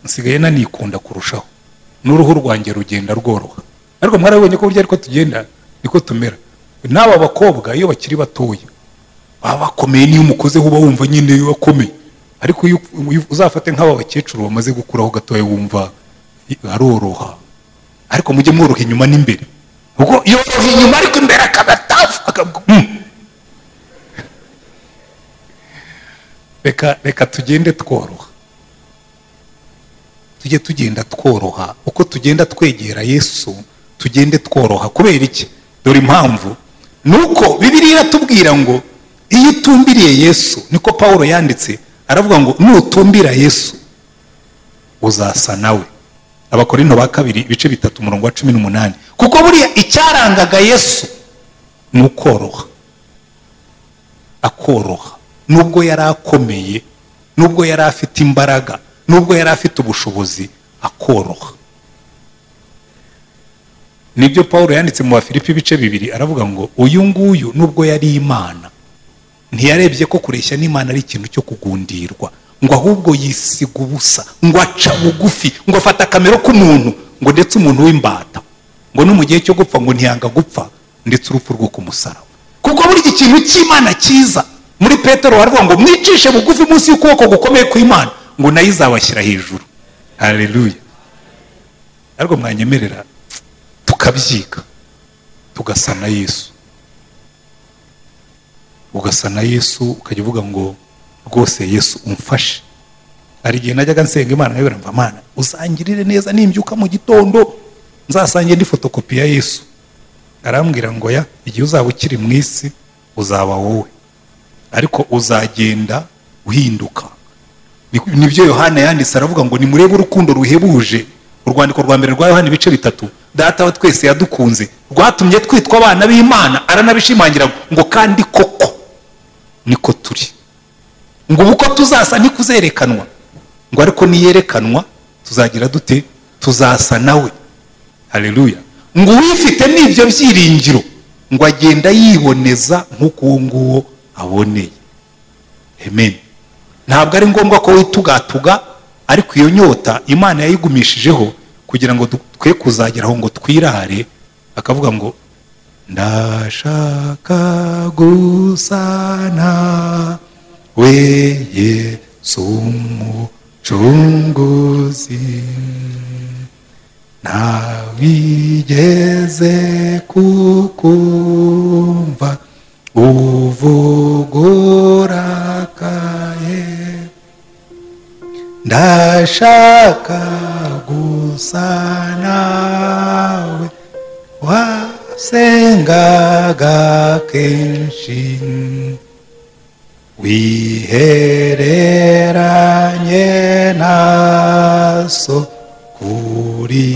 nsigaye nanikunda kurushaho n'uruhu rwanjye rugenda rworoha ariko mwarabonye ko burya ariko tugenda niko tumera n'aba bakobwa iyo bakiri batoya baba bakomeye n'iyo umukozeho uba wumva nyine akomeye ariko iyo iyo uzafate nk'aba bakecuru bamaze gukuraho gatoya wumva i- aroroha ariko mujye mworoha inyuma n'imbere ubwo iyo woroha inyuma ariko imbere akagatafu akavuga "Mm." reka reka tugende tworoha tujye tugenda tworoha uko tugenda twegera yesu tugende tworoha kubera iki dore impamvu ni uko bibiriya iratubwira ngo iyo utumbiriye yesu niko pawulo yanditse aravuga ngo nutumbira yesu uzasa nawe abakorinto ba kabiri ibice bitatu umurongo wa cumi n'umunani kuko buriya icyarangaga yesu ni ukoroha akoroha nubwo yari akomeye nubwo yari afite imbaraga nubwo yari afite ubushobozi akoroha nibyo paul yanditse mu bafilipi ibice bibiri aravuga ngo uyu nguyu nubwo yari imana ntiyarebye ko kureshya n'imana ari ikintu cyo kugundirwa ngo ahubwo yisiga ubusa ngo aca bugufi ngo afata akamero k'umuntu ngo ndetse umuntu w'imbata ngo no mu gihe cyo gupfa ngo ntiyanga gupfa ndetse urupfu rwo kumusaraba kuko buri ikintu cy'imana cyiza muri petero baravuga ngo mwicishe bugufi munsi y'ukuboko gukomeye kw'imana ngo nayo izabashyira hejuru hareruya ariko mwanyemerera tukabyiga tugasa na yesu ugasa na yesu ukajya uvuga ngo rwose yesu umfashe hari igihe najyaga nsenga imana nkabwira mva mana uzangirire neza nimbyuka mu gitondo nzasange ndi fotokopi ya yesu arambwira ngo ya igihe uzaba ukiri mu isi uzaba wowe ariko uzagenda uhinduka Ni- nibyo yohana yanditse aravuga ngo nimurebe urukundo ruhebuje urwandiko rwa mbere rwa yohana ibice bitatu data wa twese yadukunze rwatumye twitwa abana b'imana aranabishimangira ngo kandi koko niko turi ngo ubu ko tuzasa ntikuzerekanwa ngo ariko niyerekanwa tuzagira dute tuzasa nawe hareruya ngo uwifite n'ibyo byiringiro ngo agenda yiboneza nk'uko uwo nguwo aboneye amen ntabwo ari ngombwa ko witugatuga ariko iyo nyota imana yayigumishijeho kugira ngo du- twe kuzageraho ngo twirare akavuga ngo ndashaka gusana we yesu umucunguzi ntabigeze kukumva uvugurakaye ndashaka abashaka gusa nawe wasengaga kenshi wihereranye naso kuri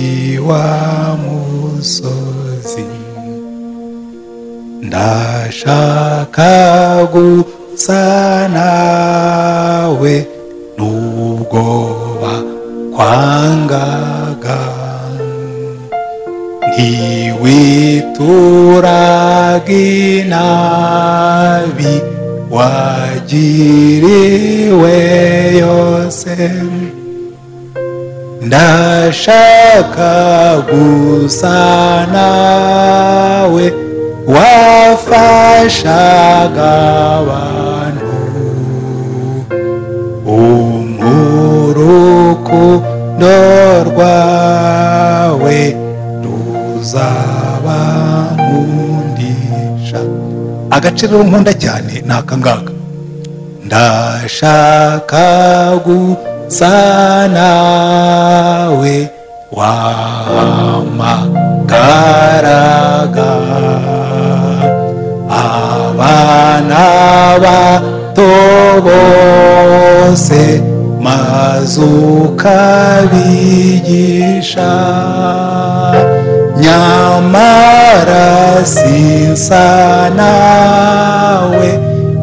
wa musozi ndashaka gusa nawe n'ubwoba kwangaga ntiwituraga inabi wagiriwe yose ndashaka gusa nawe wafashaga abantu umurukundo rwawe ruzabamundisha agace rero nkunda cyane ni akangaka ndashaka gusa nawe wahamagaraga abana bato bose maze ukabigisha nyamara sinsa nawe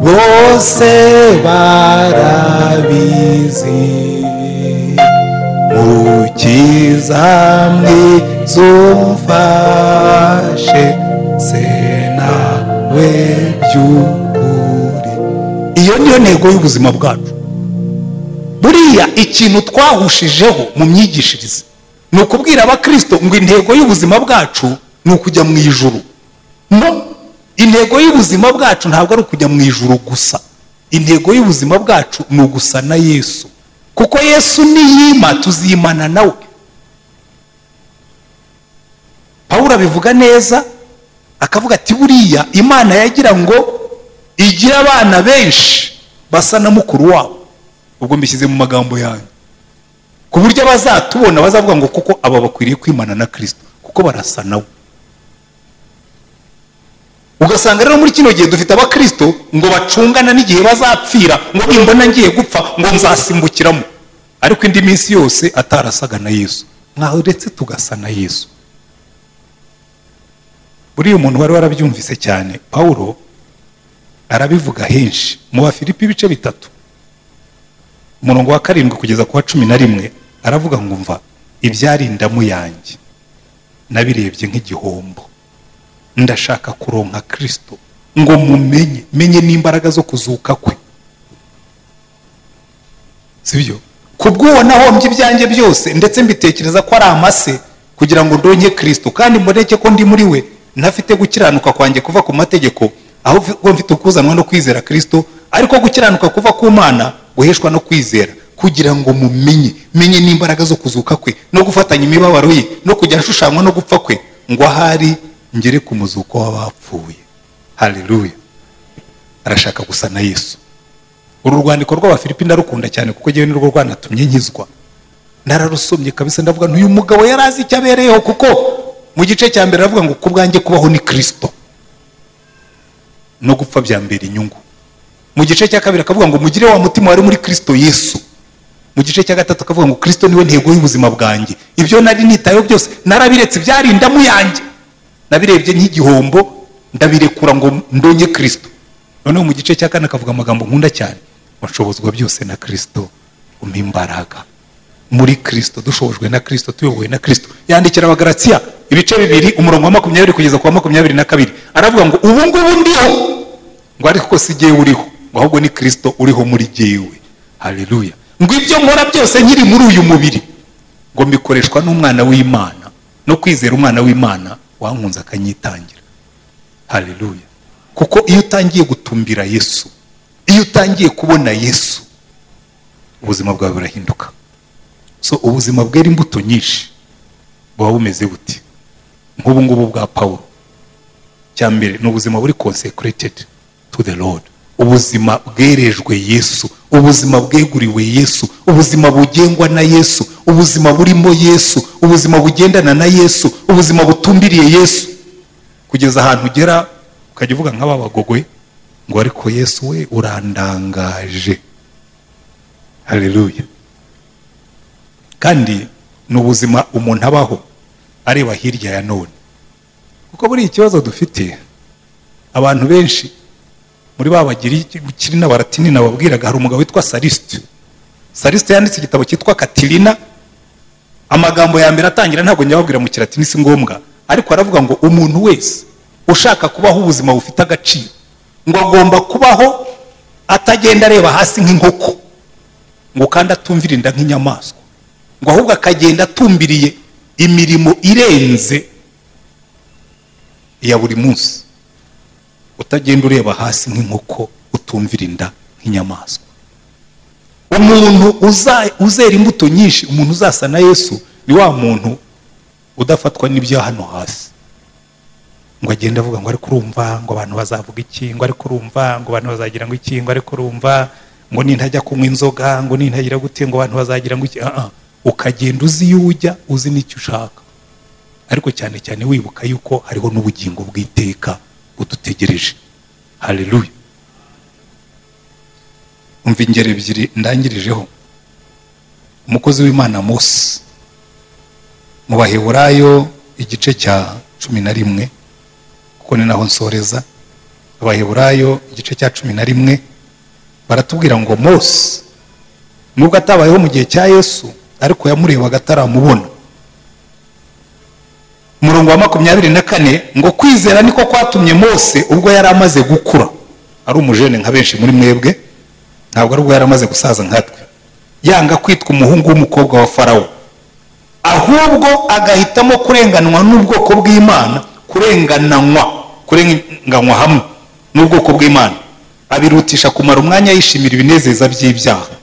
bose barabizi mukiza mwiza se nawe by'ukuri iyo niyo ntego y'ubuzima bwacu buriya ikintu twahushijeho mu myigishirize ni ukubwira abakirisito ngo intego y'ubuzima bwacu ni ukujya mu ijuru no intego y'ubuzima bwacu ntabwo ari ukujya mu ijuru gusa intego y'ubuzima bwacu ni ugusa na yesu kuko yesu niyima tuzimana nawe pawuro abivuga neza akavuga ati buriya imana yagira ngo igire abana benshi basa na mukuru wabo ubwo mbishyize mu magambo yanyu ku buryo bazatubona bazavuga ngo kuko aba bakwiriye kwimana na kirisito kuko barasa nawe ugasanga rero muri kino gihe dufite abakirisito ngo bacungana n'igihe bazapfira ngo nimbona ngiye gupfa ngo nzasimbukiramo ariko indi minsi yose atarasaga na yesu nkaho uretse tugasa na yesu buriya umuntu wari warabyumvise cyane paul arabivuga henshi mu bafilipi ibice bitatu umurongo wa karindwi kugeza ku wa cumi na rimwe aravuga ngo mva ibyari indamu yanjye nabirebye nk'igihombo ndashaka kuronka kirisito ngo mumenye menye n'imbaraga zo kuzuka kwe si byo ku bw'uwo nahombye ibyanjye byose ndetse mbitekereza ko ari amase kugira ngo ndonye kirisito kandi mboneke ko ndi muri we ntafite gukiranuka kwanjye kuva ku mategeko ahubwo mfite ukuzanwa no kwizera kirisito ariko gukiranuka kuva ku mana guheshwa no kwizera kugira ngo mumenye menye n'imbaraga zo kuzuka kwe no gufatanya imibabaro ye no kujya ashushanywa no gupfa kwe ngo ahari ngere ku muzuko w'abapfuye hareruye arashaka gusa na yesu uru rwandiko rw'abafilipi ndarukunda cyane kuko ngewe nirwo rwanatumye nkizwa nararusomye kabisa ndavuga ntuyu mugabo yari azi icyo abereyeho kuko mu gice cya mbere aravuga ngo ku bwanjye kubaho ni kirisito no gupfa byambera inyungu mu gice cya kabiri akavuga ngo mugire wa mutima wari muri kirisito yesu mu gice cya gatatu akavuga ngo kirisito niwe ntego y'ubuzima bwanjye ibyo nari nitayeho byose narabiretse byari indamu yanjye nabirebye nk'igihombo ndabirekura ngo ndonye kirisito noneho mu gice cya kane akavuga amagambo nkunda cyane bashobozwa byose na kirisito umpa imbaraga muri kirisito dushobojwe na kirisito tuyobowe na kirisito yandikira abagaratsiya ibice bibiri umurongo wa makumyabiri kugeza ku wa makumyabiri na kabiri aravuga ngo ubu ngubu ndiho ngo ariko si igihe uriho ngo ahubwo ni kirisito uriho muri jyewe hareruya ngo ibyo nkora byose nkiri muri uyu mubiri ngo mbikoreshwa n'umwana w'imana no kwizera umwana w'imana wankunze akanyitangira hareruya kuko iyo utangiye gutumbira yesu iyo utangiye kubona yesu ubuzima bwawe burahinduka so ubuzima bwera imbuto nyinshi buba bumeze buti nk'ubu ngubu bwa paul cya mbere ni ubuzima buri konsekeretedi tu de lodi ubuzima bwerejwe yesu ubuzima bweguriwe yesu ubuzima bugengwa na yesu ubuzima burimo yesu ubuzima bugendana na yesu ubuzima butumbiriye yesu kugeza ahantu ugera ukajya uvuga nk'aba bagogwe ngo ariko yesu we urandangaje hareruya kandi ni ubuzima umuntu abaho areba hirya ya none kuko buriya ikibazo dufite abantu benshi muri ba bagiri n'abaratini nababwiraga hari umugabo witwa sarisite sarisite yanditse igitabo cyitwa katirina amagambo ya mbere atangira ntabwo nyababwira mu kiratini si ngombwa ariko aravuga ngo umuntu wese ushaka kubaho ubuzima bufite agaciro ngo agomba kubaho atagenda areba hasi nk'inkoko ngo kandi atumvira inda nk'inyamaswa ngo ahubwo akagenda atumbiriye imirimo irenze ya buri munsi utagenda ureba hasi nk'inkoko utumvira inda nk'inyamaswa umuntu uzera imbuto nyinshi umuntu uzasa na yesu ni wa muntu udafatwa n'ibyo hano hasi ngo agende avuga ngo ariko urumva ngo abantu bazavuga iki ngo ariko urumva ngo abantu bazagira ngo iki ngo ariko urumva ngo nintajya kunywa inzoga ngo nintagira gute ngo abantu bazagira ngo iki ukagenda uzi iyo ujya uzi n'icyo ushaka ariko cyane cyane wibuka yuko hariho n'ubugingo bw'iteka budutegereje hareruya umva ingero ebyiri ndangirijeho umukozi w'imana munsi mu baheburayo igice cya cumi na rimwe kuko ni naho nsoreza abaheburayo igice cya cumi na rimwe baratubwira ngo munsi nubwo atabayeho mu gihe cya yesu ariko yamurebaga ataramubona umurongo wa makumyabiri na kane ngo kwizera niko kwatumye mose ubwo yari amaze gukura ari umujene nka benshi muri mwebwe ntabwo ari ubwo yari amaze gusaza nkatwe yanga kwitwa umuhungu w'umukobwa wa farawo ahubwo agahitamo kurenganwa n'ubwoko bw'imana kurengananywa kurenganwa hamwe n'ubwoko bw'imana abirutisha kumara umwanya yishimira ibinezeza by'ibyaha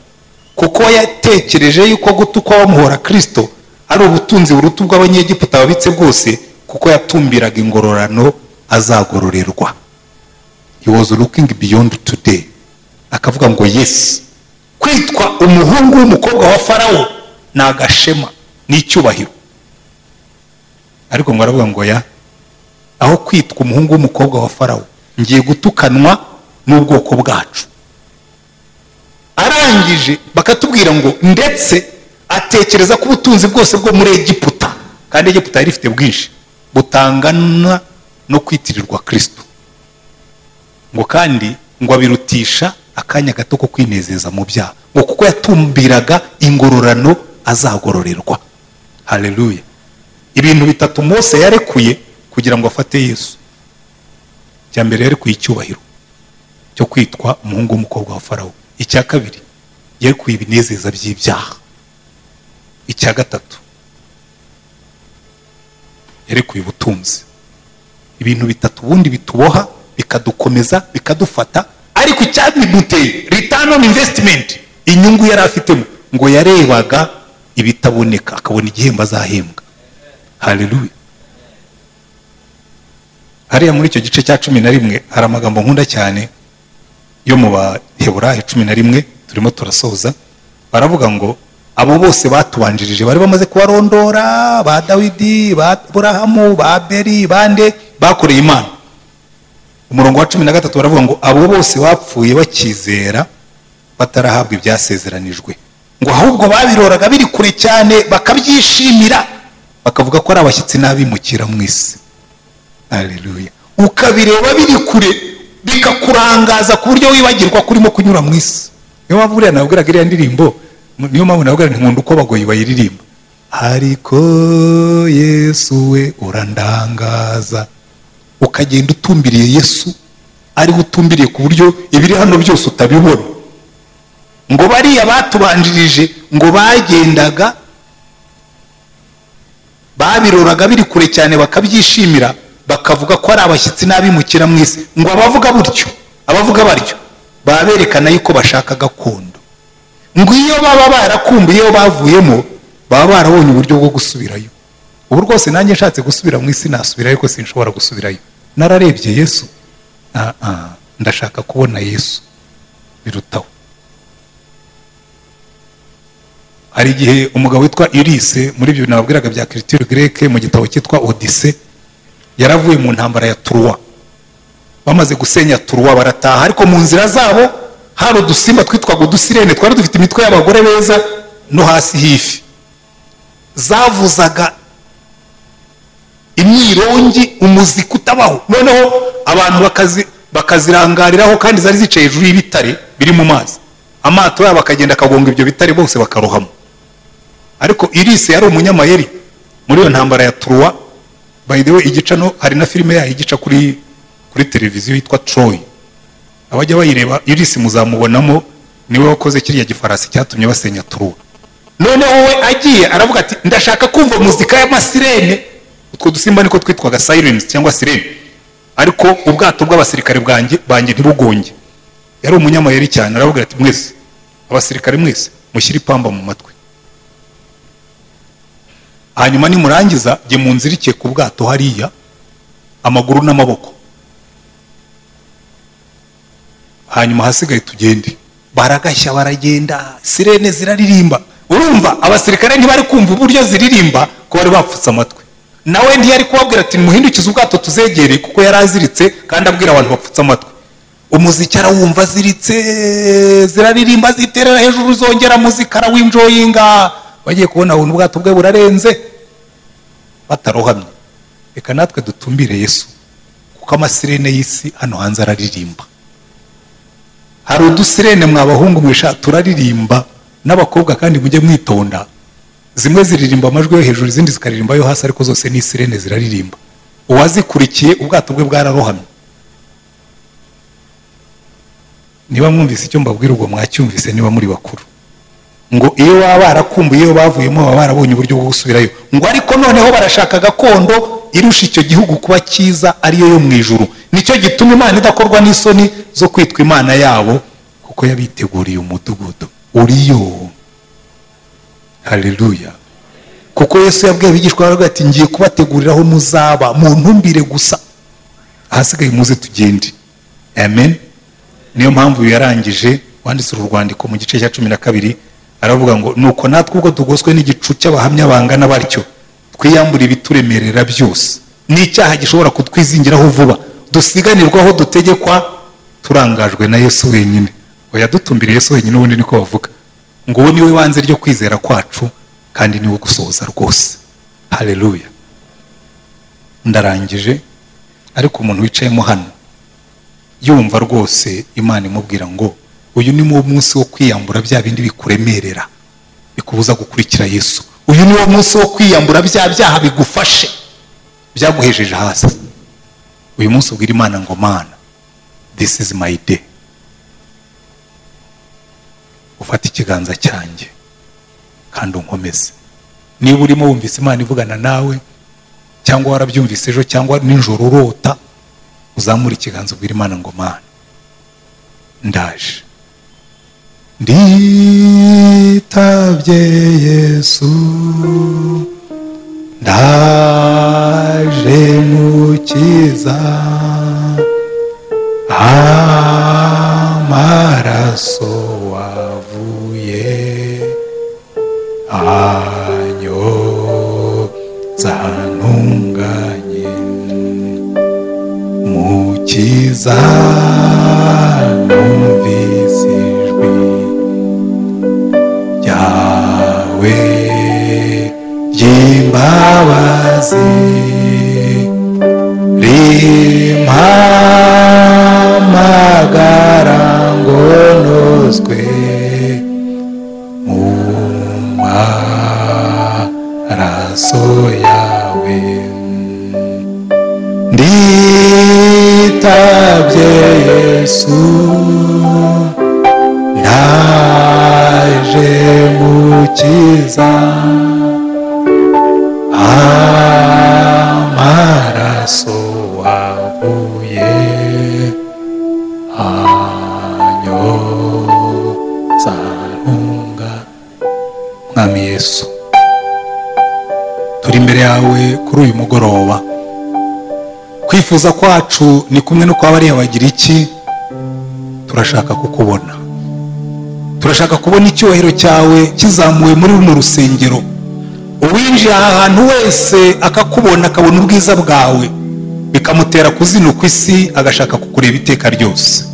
kuko yatekereje yuko gutukwa bamuhora kirisito ari ubutunzi buruta ubw'abanyegiputa babitse bwose kuko yatumbiraga ingororano azagororerwa he was looking beyond today akavuga ngo yesi kwitwa umuhungu w'umukobwa wa farawo ni agashema ni icyubahiro ariko ngo aravuga ngo ya aho kwitwa umuhungu w'umukobwa wa farawo ngiye gutukanwa n'ubwoko bwacu arangije bakatubwira ngo ndetse atekereza ko ubutunzi bwose bwo muri egiputa kandi egiputa yari ifite bwinshi butangana no kwitirirwa kirisito ngo kandi ngo abirutisha akanya gato ko kwinezeza mu byaha ngo kuko yatumbiraga ingororano azagororerwa hareruya ibintu bitatu Mose yarekuye kugira ngo afate yesu icya mbere yarekuye icyubahiro cyo kwitwa umuhungu w'umukobwa wa farawo icya kabiri yarekuye ibinezeza by'ibyaha icya gatatu yarekuye ubutunzi ibintu bitatu ubundi bituboha bikadukomeza bikadufata ariko icyabimuteye return on investment inyungu yari afitemo ngo yarebaga ibitaboneka akabona igihembo azahembwa hareruya hariya muri icyo gice cya cumi na rimwe hari amagambo nkunda cyane yo mu baheburahe cumi na rimwe turimo turasoza baravuga ngo abo bose batubanjirije bari bamaze kubarondora ba dawidi ba burahamu ba beri bande bakoreye imana umurongo wa cumi na gatatu baravuga ngo abo bose bapfuye bakizera batarahabwa ibyasezeranijwe ngo ahubwo babiroraga biri kure cyane bakabyishimira bakavuga ko ari abashyitsi n'abimukira mu isi hareruya ukabireba biri kure bikakurangaza ku buryo wibagirwa ko urimo kunyura mu isi niyo mpamvu buriya nabwiraga iriya ndirimbo niyo mpamvu navuga ntinkunda uko abagoyi bayiririmba ariko yesu we urandangaza ukagenda utumbiriye yesu ariwe utumbiriye ku buryo ibiri hano byose utabibona ngo bariya batubanjirije ngo bagendaga babiroraga biri kure cyane bakabyishimira bakavuga ko ari abashyitsi n'abimukira mu isi ngo abavuga butyo abavuga baryo baba berekana yuko bashaka gakondo ngo iyo baba barakumbuye iyo bavuyemo baba barabonye uburyo bwo gusubirayo ubu rwose nanjye nshatse gusubira mu isi nasubirayo ko sinshobora gusubirayo nararebye yesu ndashaka kubona yesu birutaho hari igihe umugabo witwa irise muri ibyo bintu nababwiraga bya kiritire greke mu gitabo cyitwa odise yaravuye mu ntambara ya turuwa bamaze gusenya turuwa barataha ariko mu nzira zabo hari udusimba twitwaga udusirene twari dufite imitwe y'abagore beza no hasi h'ifi zavuzaga imyirongi umuziki utabaho noneho abantu bakazi- bakazirangariraho kandi zari zicaye hejuru y'ibitare biri mu mazi amato yabo akagenda akagonga ibyo bitare bose bakarohama ariko irise yari umunyamayeri muri iyo ntambara ya turuwa by the way igica no hari na filime yayo igica kuri kuri televiziyo yitwa troy abajya bayireba irise muzamubonamo niwe wakoze kiriya gifarasi cyatumye basenya turuwa noneho we agiye aravuga ati ndashaka kumva muzika y'amasirene utwo dusimba niko twitwaga sirens cyangwa sirene ariko ubwato bw'abasirikare bwanjye banjye ntibugonge yari umunyamayeri cyane aravuga ati mwese abasirikare mwese mushyire ipamba mu matwi hanyuma nimurangiza jye munzirike ku bwato hariya amaguru n'amaboko hanyuma ahasigaye tugende baragashya baragenda sirene ziraririmba urumva abasirikare ntibari kumva uburyo ziririmba ko bari bapfutse amatwi nawe ntiyari kubabwira ati muhindukize ubwato tuzegereye kuko yari aziritse kandi abwira abantu bapfutse amatwi umuziki arawumva aziritse ziraririmba ziterera hejuru zongera muzika arawinjoyinga bagiye kubona ubuntu ubwato bwe burarenze batarohamye reka natwe dutumbire yesu kuko amasirene y'isi hano hanze araririmba hari udusirene mwabahungu mwisha turaririmba n'abakobwa kandi mujye mwitonda zimwe ziririmba amajwi yo hejuru izindi zikaririmba yo hasi ariko zose ni isirene ziraririmba uwazikurikiye ubwato bwe bwararohamye niba mwumvise icyo mbabwira ubwo mwacyumvise niba muri bakuru ngo iyo baba barakumbuye iyo bavuyemo baba barabonye uburyo bwo gusubirayo ngo ariko noneho barashaka gakondo irusha icyo gihugu kuba cyiza ariyo yo mu ijuru nicyo gituma imana idakorwa n'isoni zo kwitwa imana yabo kuko yabiteguriye umudugudu uriyo haleluya kuko yesu yabwiye abigishwa baravuga ati ngiye kubateguriraho muzaba muntumbire gusa ahasigaye muze tugende amen niyo mpamvu yarangije wanditse uru rwandiko mu gice cya cumi na kabiri aravuga ngo nuko natwe ubwo tugoswe n'igicu cy'abahamya bangana batyo twiyambura ibituremerera byose n'icyaha gishobora kutwizingiraho vuba dusiganirwaho dutegekwa turangajwe na yesu wenyine oya dutumbira yesu wenyine ubundi niko bavuga ngo uwo niwe banze ryo kwizera kwacu kandi niwe gusohoza rwose haleluya ndarangije ariko umuntu wicayemo hano yumva rwose imana imubwira ngo uyu ni wo munsi wo kwiyambura bya bindi bikuremerera bikubuza gukurikira yesu uyu ni wo munsi wo kwiyambura bya byaha bigufashe byaguhejeje hasi uyu munsi ubwira imana ngo mana this is my day ufata ikiganza cyanjye kandi unkomeze niba urimo wumvise imana ivugana nawe cyangwa warabyumvise ejo cyangwa nijoro urota uzamura ikiganza ubwira imana ngo mana ndaje nditabye yesu ndaje mukiza amaraso wavuye anyoza ntunganye mukiza numvise ijwi ryawe ry'imbabazi rimpamagara ngo nozwe mu maraso yawe nditabye yesu naje mukiza amaraso wavuye anyoza ntunga mwami yesu turi imbere yawe kuri uyu mugoroba kwifuza kwacu ni kumwe no kwa bariya bagira iki turashaka kukubona turashaka kubona icyubahiro cyawe kizamuwe muri runo rusengero uwinjira aha hantu wese akakubona akabona ubwiza bwawe bikamutera kuzina ku isi agashaka kukureba iteka ryose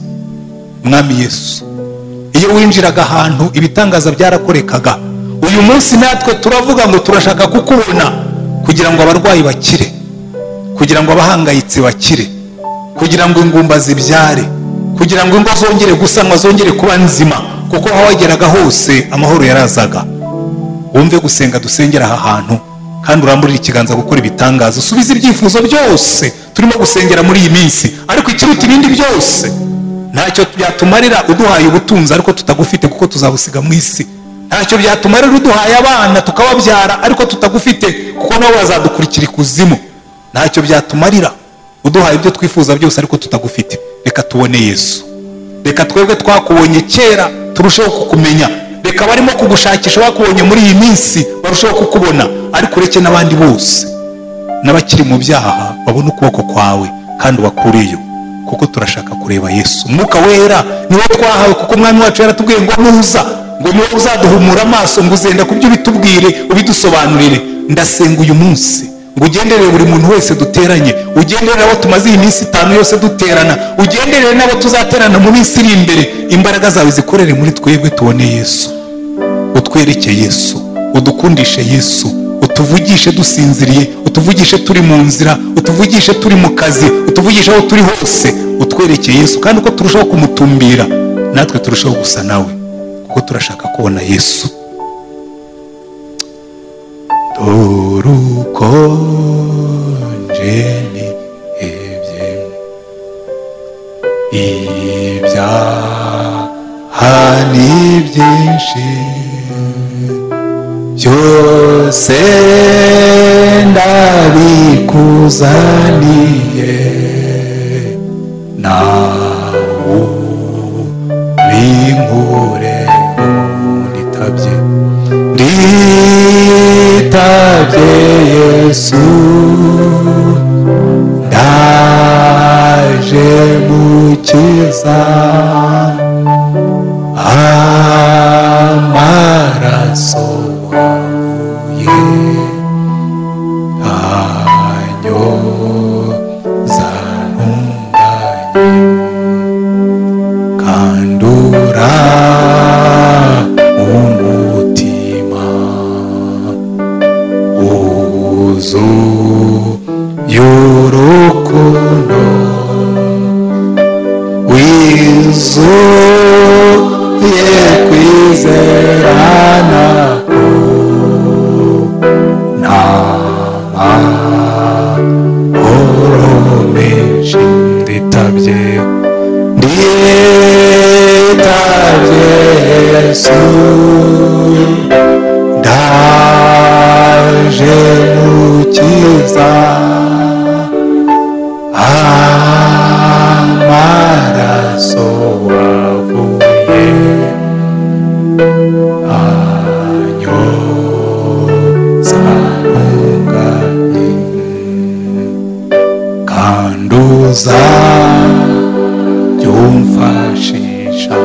mwami yesu iyo winjiraga ahantu ibitangaza byarakorekaga uyu munsi natwe turavuga ngo turashaka kukubona kugira ngo abarwayi bakire kugira ngo abahangayitse bakire kugira ngo ingumba zibyare kugira ngo ingo zongere gusanwa zongere kuba nzima kuko aho wageraga hose amahoro yarazaga wumve gusenga dusengera aha hantu kandi uramburire ikiganza gukora ibitangaza usubize ibyifuzo byose turimo gusengera muri iyi minsi ariko ikiruta ibindi byose ntacyo byatumarira uduhaye ubutunzi ariko tutagufite kuko tuzabusiga mu isi ntacyo byatumarira uduhaye abana tukababyara ariko tutagufite kuko nabo bazadukurikira ikuzimu ntacyo byatumarira uduhaye ibyo twifuza byose ariko tutagufite reka tubone yesu reka twebwe twakubonye kera turusheho kukumenya reka abarimo kugushakisha bakubonye muri iyi minsi barusheho kukubona ariko ureke n'abandi bose n'abakiri mu byaha babone ukuboko kwawe kandi ubakureyo kuko turashaka kureba yesu umwuka wera niwo twahawe kuko umwami wacu yaratubwiye ngo nuza ngo niwe uzaduhumura amaso ngo uzenda ku byo ubitubwire ubidusobanurire ndasenga uyu munsi ngo ugenderere buri muntu wese duteranye ugenderere abo tumaze iyi minsi itanu yose duterana ugenderere n'abo tuzaterana mu minsi iri imbere imbaraga zawe zikorere muri twebwe tubone yesu utwereke yesu udukundishe yesu utuvugishe dusinziriye utuvugishe turi mu nzira utuvugishe turi mu kazi utuvugishe aho turi hose utwereke yesu kandi uko turushaho kumutumbira natwe turushaho gusa nawe kuko turashaka kubona yesu urukonje ntihebye ibyaha ni byinshi byose ndabikuzaniye nawe binkure nditabye nditabye yesu ndaje mukiza amaraso wavuye anyoza ntunganye kandura umutima wuzu y'urukundo wizu ye kwizerana namahoro menshi nditabye nditabye yesu ndaje gukiza amaraso wavuye anyoza ntunganye kanduza byumfashisha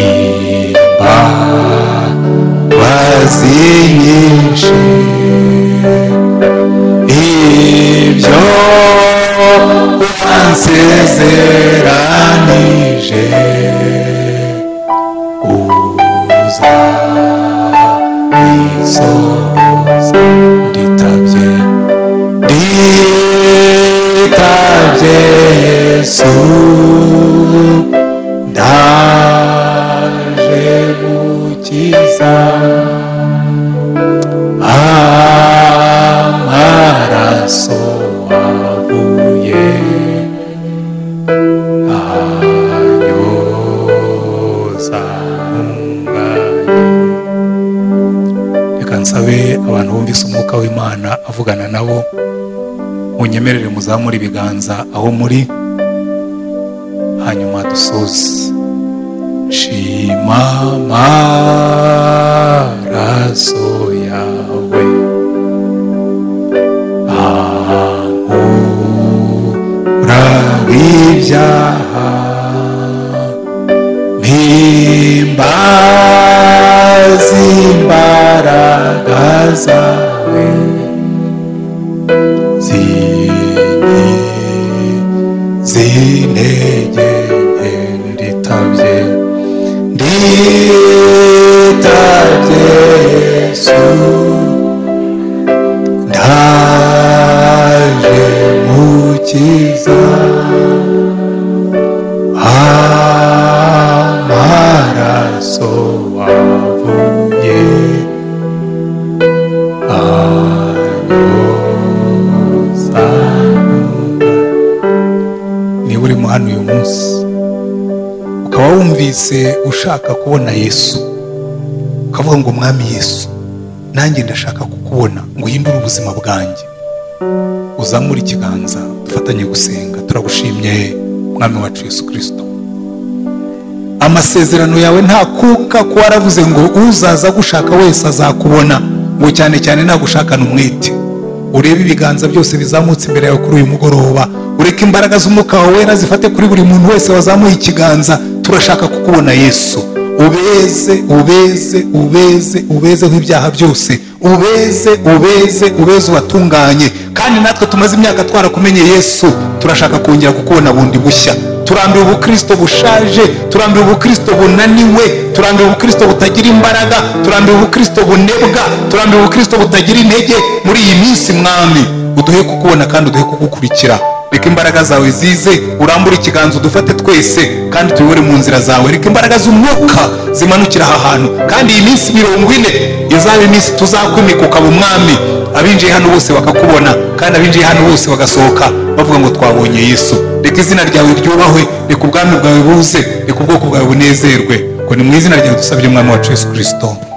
imbabazi nyinshi ibyo wansezeranije uza isoza nditabye nditabye yesu ndaje gukiza amaraso wavuye anyoza ntunganye reka nsabe abantu bumvise umwuka w'imana avugana nabo munyemerere muzamure ibiganza aho muri hanyuma dusoze shima amaraso yawe ahura ibyaha nti duhimbaze imbaraga zawe zinki z'intege nke nditabye nditabye yesu ndaje mukiza amaraso wavuye anyoza niba urimo hano uyu munsi ukaba wumvise ushaka kubona yesu ukavuga ngo mwami yesu nanjye ndashaka kukubona ngo uhindure ubuzima bwanjye uzamure ikiganza dufatanye gusenga turagushimye mwami wacu yesu kirisito amasezerano yawe nta kuka kuba aravuze ngo uzaza agushaka wese azakubona ngo cyane cyane nagushakana umwete urebe ibiganza byose bizamutse imbere yawe kuri uyu mugoroba ureke imbaraga z'umwuka wawe wera zifate kuri buri muntu wese wazamuye ikiganza turashaka kukubona yesu ubeze ubeze ubeze ubezeho ibyaha byose ubeze ubeze ubeze uwatunganye kandi natwe tumaze imyaka twarakumenye yesu turashaka kongera kukubona bundi bushya turambiwe ubukristo bushaje turambiwe ubukristo bunaniwe turambiwe ubukristo butagira imbaraga turambiwe ubukristo bunebwa turambiwe ubukristo butagira intege muri iyi minsi mwami uduhe kukubona kandi uduhe kugukurikira reka imbaraga zawe zize urambure ikiganza udufate twese kandi tuyobore mu nzira zawe reka imbaraga z'umwuka zimanukira aha hantu kandi iyi minsi mirongo ine izaba iminsi tuzakwimika ukaba umwami abinjiye hano bose bakakubona kandi abinjiye hano bose bagasohoka bavuga ngo twabonye yesu reka izina ryawe ryubahwe reka ubwami bwawe buze reka ubwoko bwawe bunezerwe ngo ni mu izina ryawe dusabye umwami wacu yesu kirisito